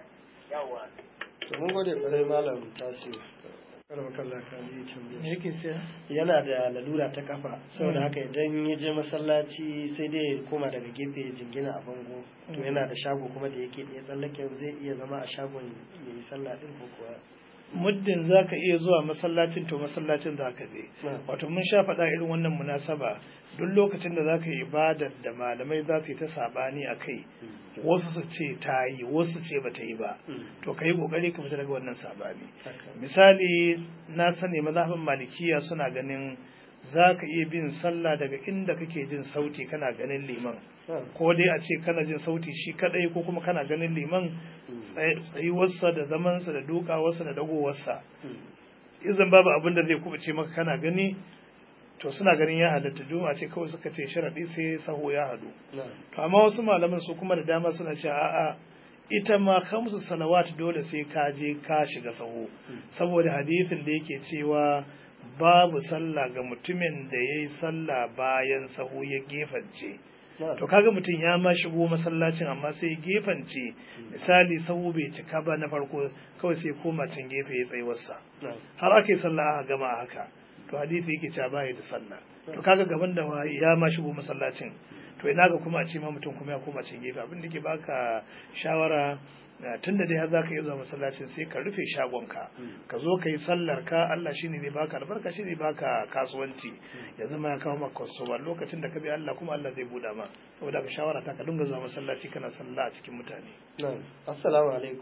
yawa To mun gode kwarai malam tasu. Karba kallon ka ji me tambaya. yake cewa Yana da lalura ta kafa saboda haka idan ya je masallaci sai dai ya koma daga gefe ya jingina a bango to yana da shago kuma da yake ɗaya tsallake zai iya zama a shagon ya yi sallah ɗin ko kuwa. muddin za ka iya zuwa masallacin to masallacin za ka je Na'am. wato mun sha faɗa irin wannan munasaba duk lokacin da za ka yi ibadar da malamai za su yi ta saɓani a kai wasu su ce ta yi wasu su ce ba ta yi ba Mm. to ka yi ƙoƙari ka fita daga wannan saɓani Haka. misali na sani mazhabin malikiya suna ganin za ka iya bin sallah daga inda kake jin sauti kana ganin liman Na'am. ko dai a ce kana jin sauti shi kadai ko kuma kana ganin liman tsaye- tsayuwarsa da zamansa da dukawarsa da dagowarsa Mm. izan babu abin da zai kubuce maka kana gani to suna ganin ya halatta juma'a ce kawai suka ce sharadi sai saho ya hadu Na'am. to amma wasu malaman su kuma da dama suna cewa a'a ita ma khamsu salawat dole sai ka je ka shiga saho saboda hadisin da yake cewa babu sallah ga mutumin da yayi sallah bayan saho ya gefance Na'am. to kaga mutum ya ma shigo masallacin amma sai ya gefance misali sahu bai cika ba na farko kawai sai koma can gefe ya tsayuwarsa Na'am. har aka yi sallah aka gama a haka to hadisi yake cewa baya da sallah to kaga gaban da wa- ya ma shigo masallacin to ina ga kuma a ce ma mutum kuma ya koma can gefe abin da ke baka shawara eh, tunda dai har zaka iya zuwa masallacin sai ka rufe shagonka ka zo ka yi sallar ka Allah shine zai baka albarka shine zai baka kasuwanci ya zama ya kawo maka kwastoma lokacin da ka bi Allah kuma Allah zai buɗa ma saboda ka shawara ta ka dinga zuwa masallaci kana sallah a cikin mutane Na'am. Assalamu alaikum.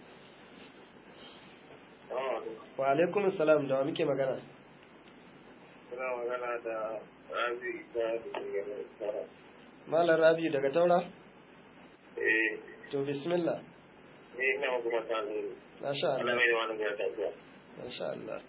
Wa alaikum salam da wa muke magana? Suna magana da Rabi ta daga Sara. Malam Rabi daga Taura? Eh, To bismillah. ni ina kuma ta zuru. Masha Ana Allah. mai da wani gara tafiya. Masha Allah.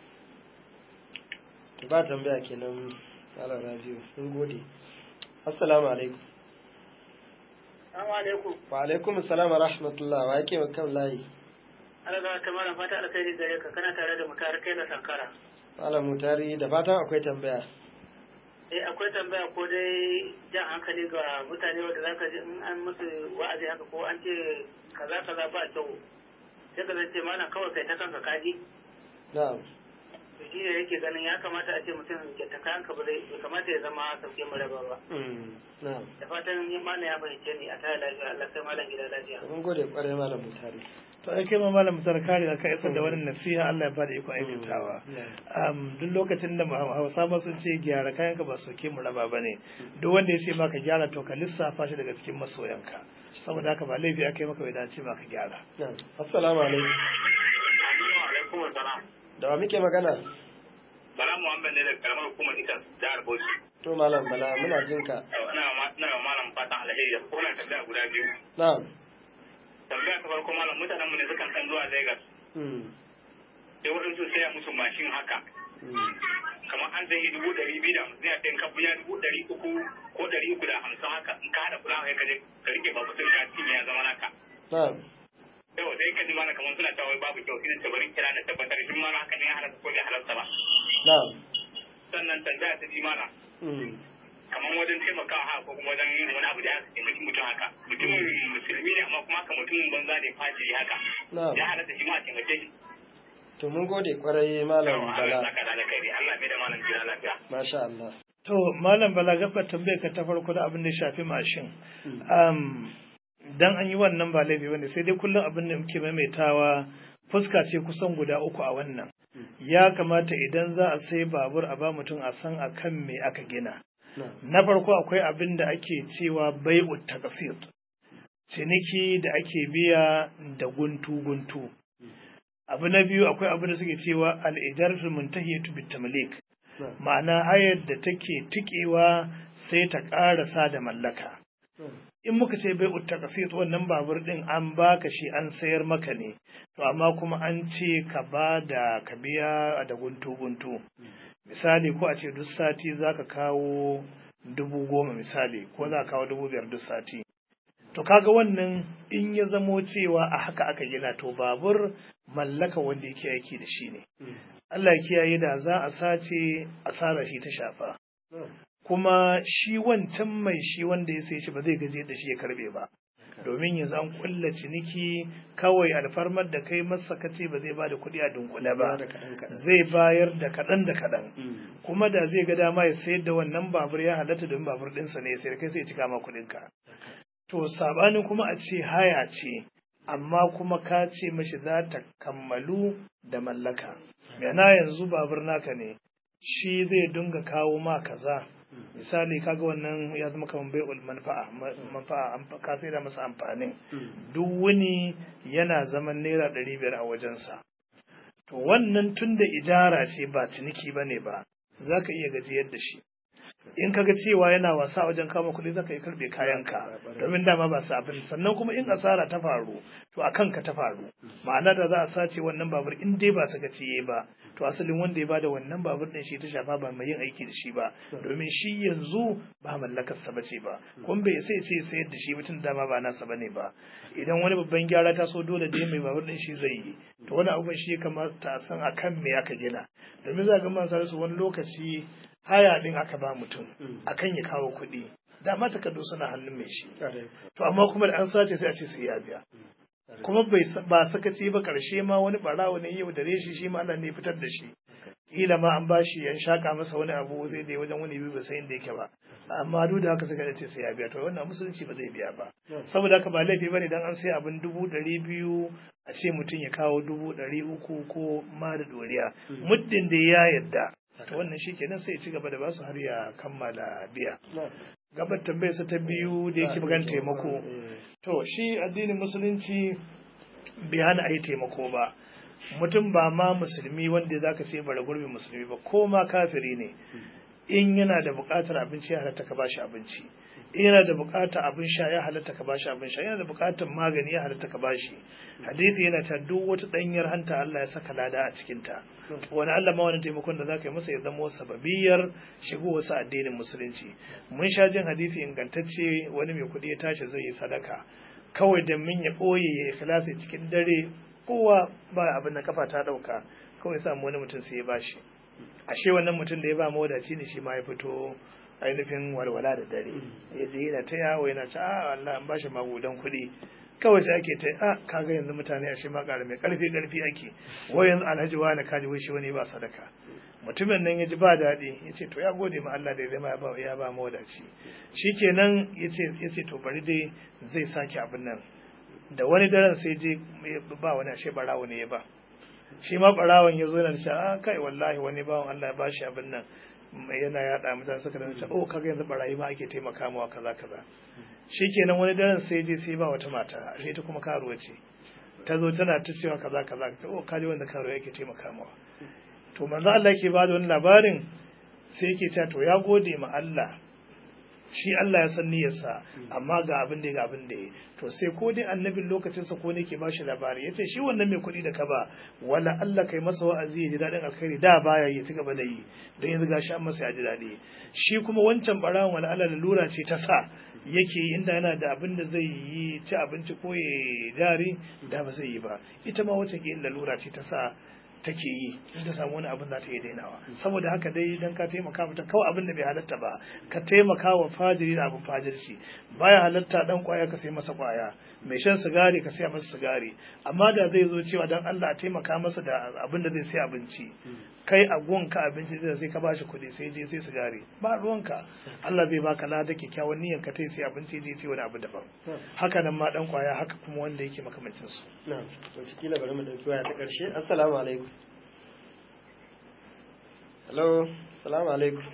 To ba tambaya kenan Malam Rabi. Mun gode. Assalamu alaikum. Assalamu alaikum Wa alaikum salam wa rahmatullah. Wa yake kan layi? Allah ga ta malam fata alkhairi gare ka kana tare da mutar kai da sankara Malam Mutari da fatan akwai tambaya. eh akwai tambaya ko dai jan hankali ga mutane wanda zaka ji in an musu wa'azi haka ko an ce kaza kaza ba kyau sai ka ce malam kawai kai ta kanka kaji Na'am. to shi ne yake ganin ya kamata a ce mutum ya ta kanka ba zai bai kamata ya zama sauke mu raba ba Mm. Na'am. da fatan ni malam ya fahimce ni a tare lafiya Allah sai malam gida lafiya Mun gode kwarai Malam Mutari. to ai kai ma malam mutar kare da ka isar da wannan nasiha Allah ya bada ikon aikatawa um, duk lokacin da Hausa ma sun ce gyara kayan ka ba soke mu raba bane duk wanda ya ce maka gyara to ka lissafa shi daga cikin masoyanka saboda haka ba laifi aka yi maka bai dace maka gyara assalamu alaikum alaikum salam da wa muke magana bala muhammad ne da karamar hukumar ikan jihar bauchi to malam bala muna jin ka ina ina malam fatan alheri ko na tambaya guda biyu na'am tambaya ta farko malam mutanen mu ne sukan kan zuwa Lagos sai waɗansu saya musu mashin haka kamar an zai dubu ɗari biyu da hamsin ya ɗin ka biya dubu ɗari uku ko ɗari uku da hamsin haka in ka haɗa fulawa ya kaje ka rike babu sun ka cinye ya zama naka. na'am Yau sai ka ji mana kamar suna cewa babu kyau sai ta bari kira na tabbatar shi mana haka ne ya halatta ko bai halatta ba. na'am Sannan tambaya ta ji mana kamar wajen taimakawa haka ko kuma wajen yin wani abu da ya taimaki mutum haka mutumin musulmi ne amma kuma haka mutumin banza ne fajiri haka na'am ya halatta shi ma a taimake shi. to mun gode kwarai malam Allah bala saka da alkhairi Allah bai da malam jira lafiya. masha Allah to malam bala gabar tambayar ka ta farko da abin da ya shafi mashin um, dan an yi wannan ba laifi bane sai dai kullum abin da muke maimaitawa fuska ce kusan guda uku a wannan ya kamata idan za a sai babur a ba mutum a san akan me aka gina na farko akwai abin da ake cewa bai'u taqsit ciniki da ake biya da guntu guntu abu na biyu akwai abin da suke cewa al-ijaratu muntahiyatu bitamlik ma'ana hayar da take tikewa sai ta ƙarasa da mallaka in muka ce bai utta kasit wannan babur din an baka shi an sayar maka ne to amma kuma an ce ka ba da ka biya da guntu guntu misali ko a ce duk sati zaka kawo dubu goma misali ko za ka kawo dubu biyar duk sati to kaga wannan in ya zamo cewa a haka aka gina to babur mallaka wanda yake aiki da shi ne Allah ya kiyaye da za a sace asara shi ta shafa kuma shi wancan mai shi wanda ya sai shi ba zai gaje da shi ya karbe ba domin yanzu an kulla ciniki kawai alfarmar da kai masa kace ba zai bada kuɗi a dunkule ba zai bayar da kaɗan da kaɗan kuma da zai ga dama ya sayar da wannan babur ya halatta domin babur ɗinsa ne sai kai sai ya cika ma kuɗinka to sabanin kuma a ce haya ce amma kuma ka ce mashi za ta kammalu da mallaka yana yanzu babur naka ne shi zai dinga kawo ma kaza misali kaga wannan ya zama kamar bai'ul manfa'a manfa'a ka sai da masa amfanin duk wani yana zaman naira ɗari biyar a wajensa to wannan tun da ijara ce ba ciniki ba ne ba za ka iya gajiyar da shi in ka ga cewa yana wasa wajen kama kuɗi za ka yi karɓe kayanka domin dama ba su abin sannan kuma in asara ta faru to a kanka ta faru ma'ana da za a sace wannan babur in dai ba saka ciye ba to asalin wanda ya bada wannan babur ɗin shi ta shafa ba mai yin aiki da shi ba domin shi yanzu ba mallakar sa bace ba kun bai sai ce sayar da shi mutum dama ba nasa bane ba idan wani babban gyara ta so dole dai mai babur ɗin shi zai yi to wani abun shi ya kamata a san akan me aka gina domin za ga man su wani lokaci haya din aka ba mutum akan ya kawo kuɗi dama takardu suna hannun mai shi to amma kuma da an sace sai a ce sai ya biya kuma bai ba sakaci ba karshe ma wani barawo ne yau da reshi shi ma Allah ne fitar da shi kila ma an bashi yan shaka masa wani abu zai dai wajen wani biyu ba sai inda yake ba amma duk da haka suka ce sai ya biya to wannan musulunci ba zai biya ba saboda haka ba laifi bane dan an sai abin dubu ɗari biyu a ce mutum ya kawo dubu ɗari uku ko ma da doriya muddin da ya yadda to wannan shi kenan sai ya ci gaba da basu har ya kammala biya gabar tambayar sa ta biyu da yake magana taimako to shi addinin musulunci bai hana a yi taimako ba mutum ba ma musulmi wanda za ka ce bara gurbin musulmi ba ko ma kafiri ne in yana da buƙatar abinci ya halatta ka bashi abinci in yana da buƙatar abin sha ya halatta ka bashi abin sha yana da buƙatar magani ya halatta ka bashi hadisi yana ta duk wata ɗanyar hanta Allah ya saka lada a cikin ta wani Allah ma wani taimakon da zaka yi masa ya zama sababiyar shigo wasu addinin musulunci mun sha jin hadisi ingantacce wani mai kuɗi ya tashi zai yi sadaka kawai da min ya ɓoye ya ikhlasi cikin dare kowa ba abin da kafa ta ɗauka kawai samu wani mutum sai ya bashi ashe wannan mutum da ya ba mawadaci ne shi ma ya fito ainihin walwala da dare yadda yana ta yawo yana ta a Allah an bashi magudan kuɗi kawai sai ake ta a kaga yanzu mutane ashe ma ƙara mai ƙarfi ƙarfi ake wai yanzu alhaji wani kaji wai shi wani ba sadaka mutumin nan ya ji ba daɗi ya ce to ya gode ma Allah da ya zama ya ba mawadaci shi kenan ya ce to bari dai zai sake abin nan da wani daren sai je ba wani ashe barawo ne ya ba shi ma barawon ya zo yana da a kai wallahi wani bawan Allah ya bashi abin nan yana yada mutane suka da ta oh kaga yanzu barayi ma ake taimaka mawa kaza kaza shikenan wani daren sai je sai ba wata mata ashe ta kuma karuwa ce ta zo tana ta cewa kaza kaza ta oh kaji wanda karuwa yake taimaka mawa to manzo Allah yake ba da wani labarin sai yake cewa to ya gode ma Allah shi Allah ya san niyyarsa amma ga abin da ga abin da ya to sai ko dai annabin lokacin sa ko ne ke bashi labari yace shi wannan mai kuɗi da ka ba wala Allah kai masa wa'azi ya ji dadin alkhairi da baya yi ci gaba da yi don yanzu gashi an masa ya ji dadi shi kuma wancan barawon wala Allah lura ce ta sa yake inda yana da abin da zai yi ci abinci ko ya jari da ba zai yi ba ita ma wata ke lura ce ta sa take yi in ta samu wani abin za ta iya dainawa saboda haka dai idan ka taimaka mata kawai abin da bai halatta ba ka taimaka wa fajiri da abin fajirci baya halatta dan kwaya ka sai masa kwaya mai shan sigari ka sai masa sigari amma da zai zo cewa dan Allah a taimaka masa da abin da zai sai abinci kai a gonka abinci da sai ka bashi kuɗi sai je sai sigari ba ruwanka Allah zai baka lada kyakkyawan niyyar ka tai sai abinci je sai wani abu daban haka nan ma dan kwaya haka kuma wanda yake makamancin su na'am to kila bari mu dauki waya ta karshe assalamu alaikum hello assalamu alaikum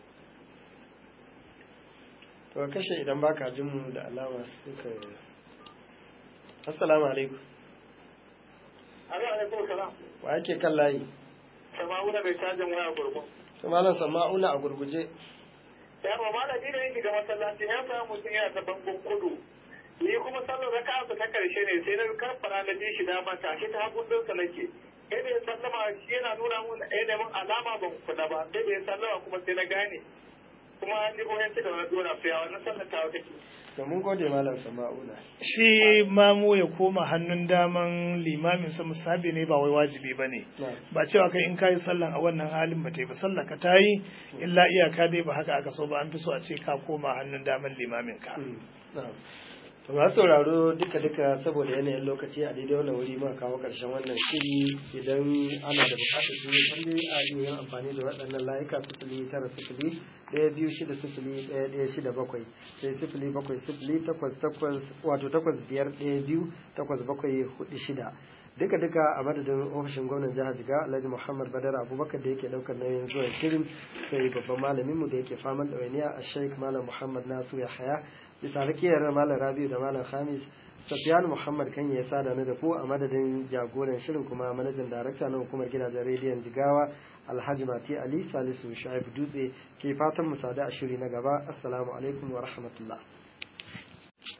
to kashe idan baka jin mu da alama suka assalamu alaikum alaikum salam wa yake kan layi sama'una mai cajin waya gurgun to malam sama'una a gurguje ya ba malami da yake ga masallaci ya samu mutum yana ta bangon kudu ni kuma sallar raka ta karshe ne sai na karfara na ji shi dama ta shi ta hagun dinsa nake sai da ya sallama shi yana nuna mun ɗaya mun alama ban kula ba sai da ya sallama kuma sai na gane kuma an ji koyan da wani dora fiya wannan sallar ta take to mun gode malam sama'una shi mamu ya koma hannun daman limamin sa musabi ne ba wai wajibi ba ne ba cewa kai in kayi sallan a wannan halin ba ta yi ba sallah ka ta yi illa iyaka dai ba haka aka so ba an fi so a ce ka koma hannun daman limamin ka to masu sauraro duka duka saboda yanayin lokaci a daidai wannan wuri muka kawo karshen wannan shiri idan ana da bukatar su tambayi a iya yin amfani da waɗannan layuka sifili tara sifili ɗaya biyu shida sifili ɗaya ɗaya shida bakwai sai sifili bakwai sifili takwas takwas wato takwas biyar ɗaya biyu takwas bakwai hudu shida duka duka a madadin ofishin gwamnan jihar jiga alhaji muhammad badar abubakar da yake daukar nauyin zuwa shirin sai babban malaminmu da yake faman ɗawainiya a sheik malam muhammad nasu ya haya bisa rakiyar malam rabiu da malam khamis Safiyanu Muhammad kan ya sada ni da ku a madadin jagoran shirin kuma manajan darakta na hukumar gidajen rediyon Jigawa Alhaji Mati Ali Salisu Shaib Dutse ke fatan mu sada a shiri na gaba. Assalamu alaikum wa rahmatullah.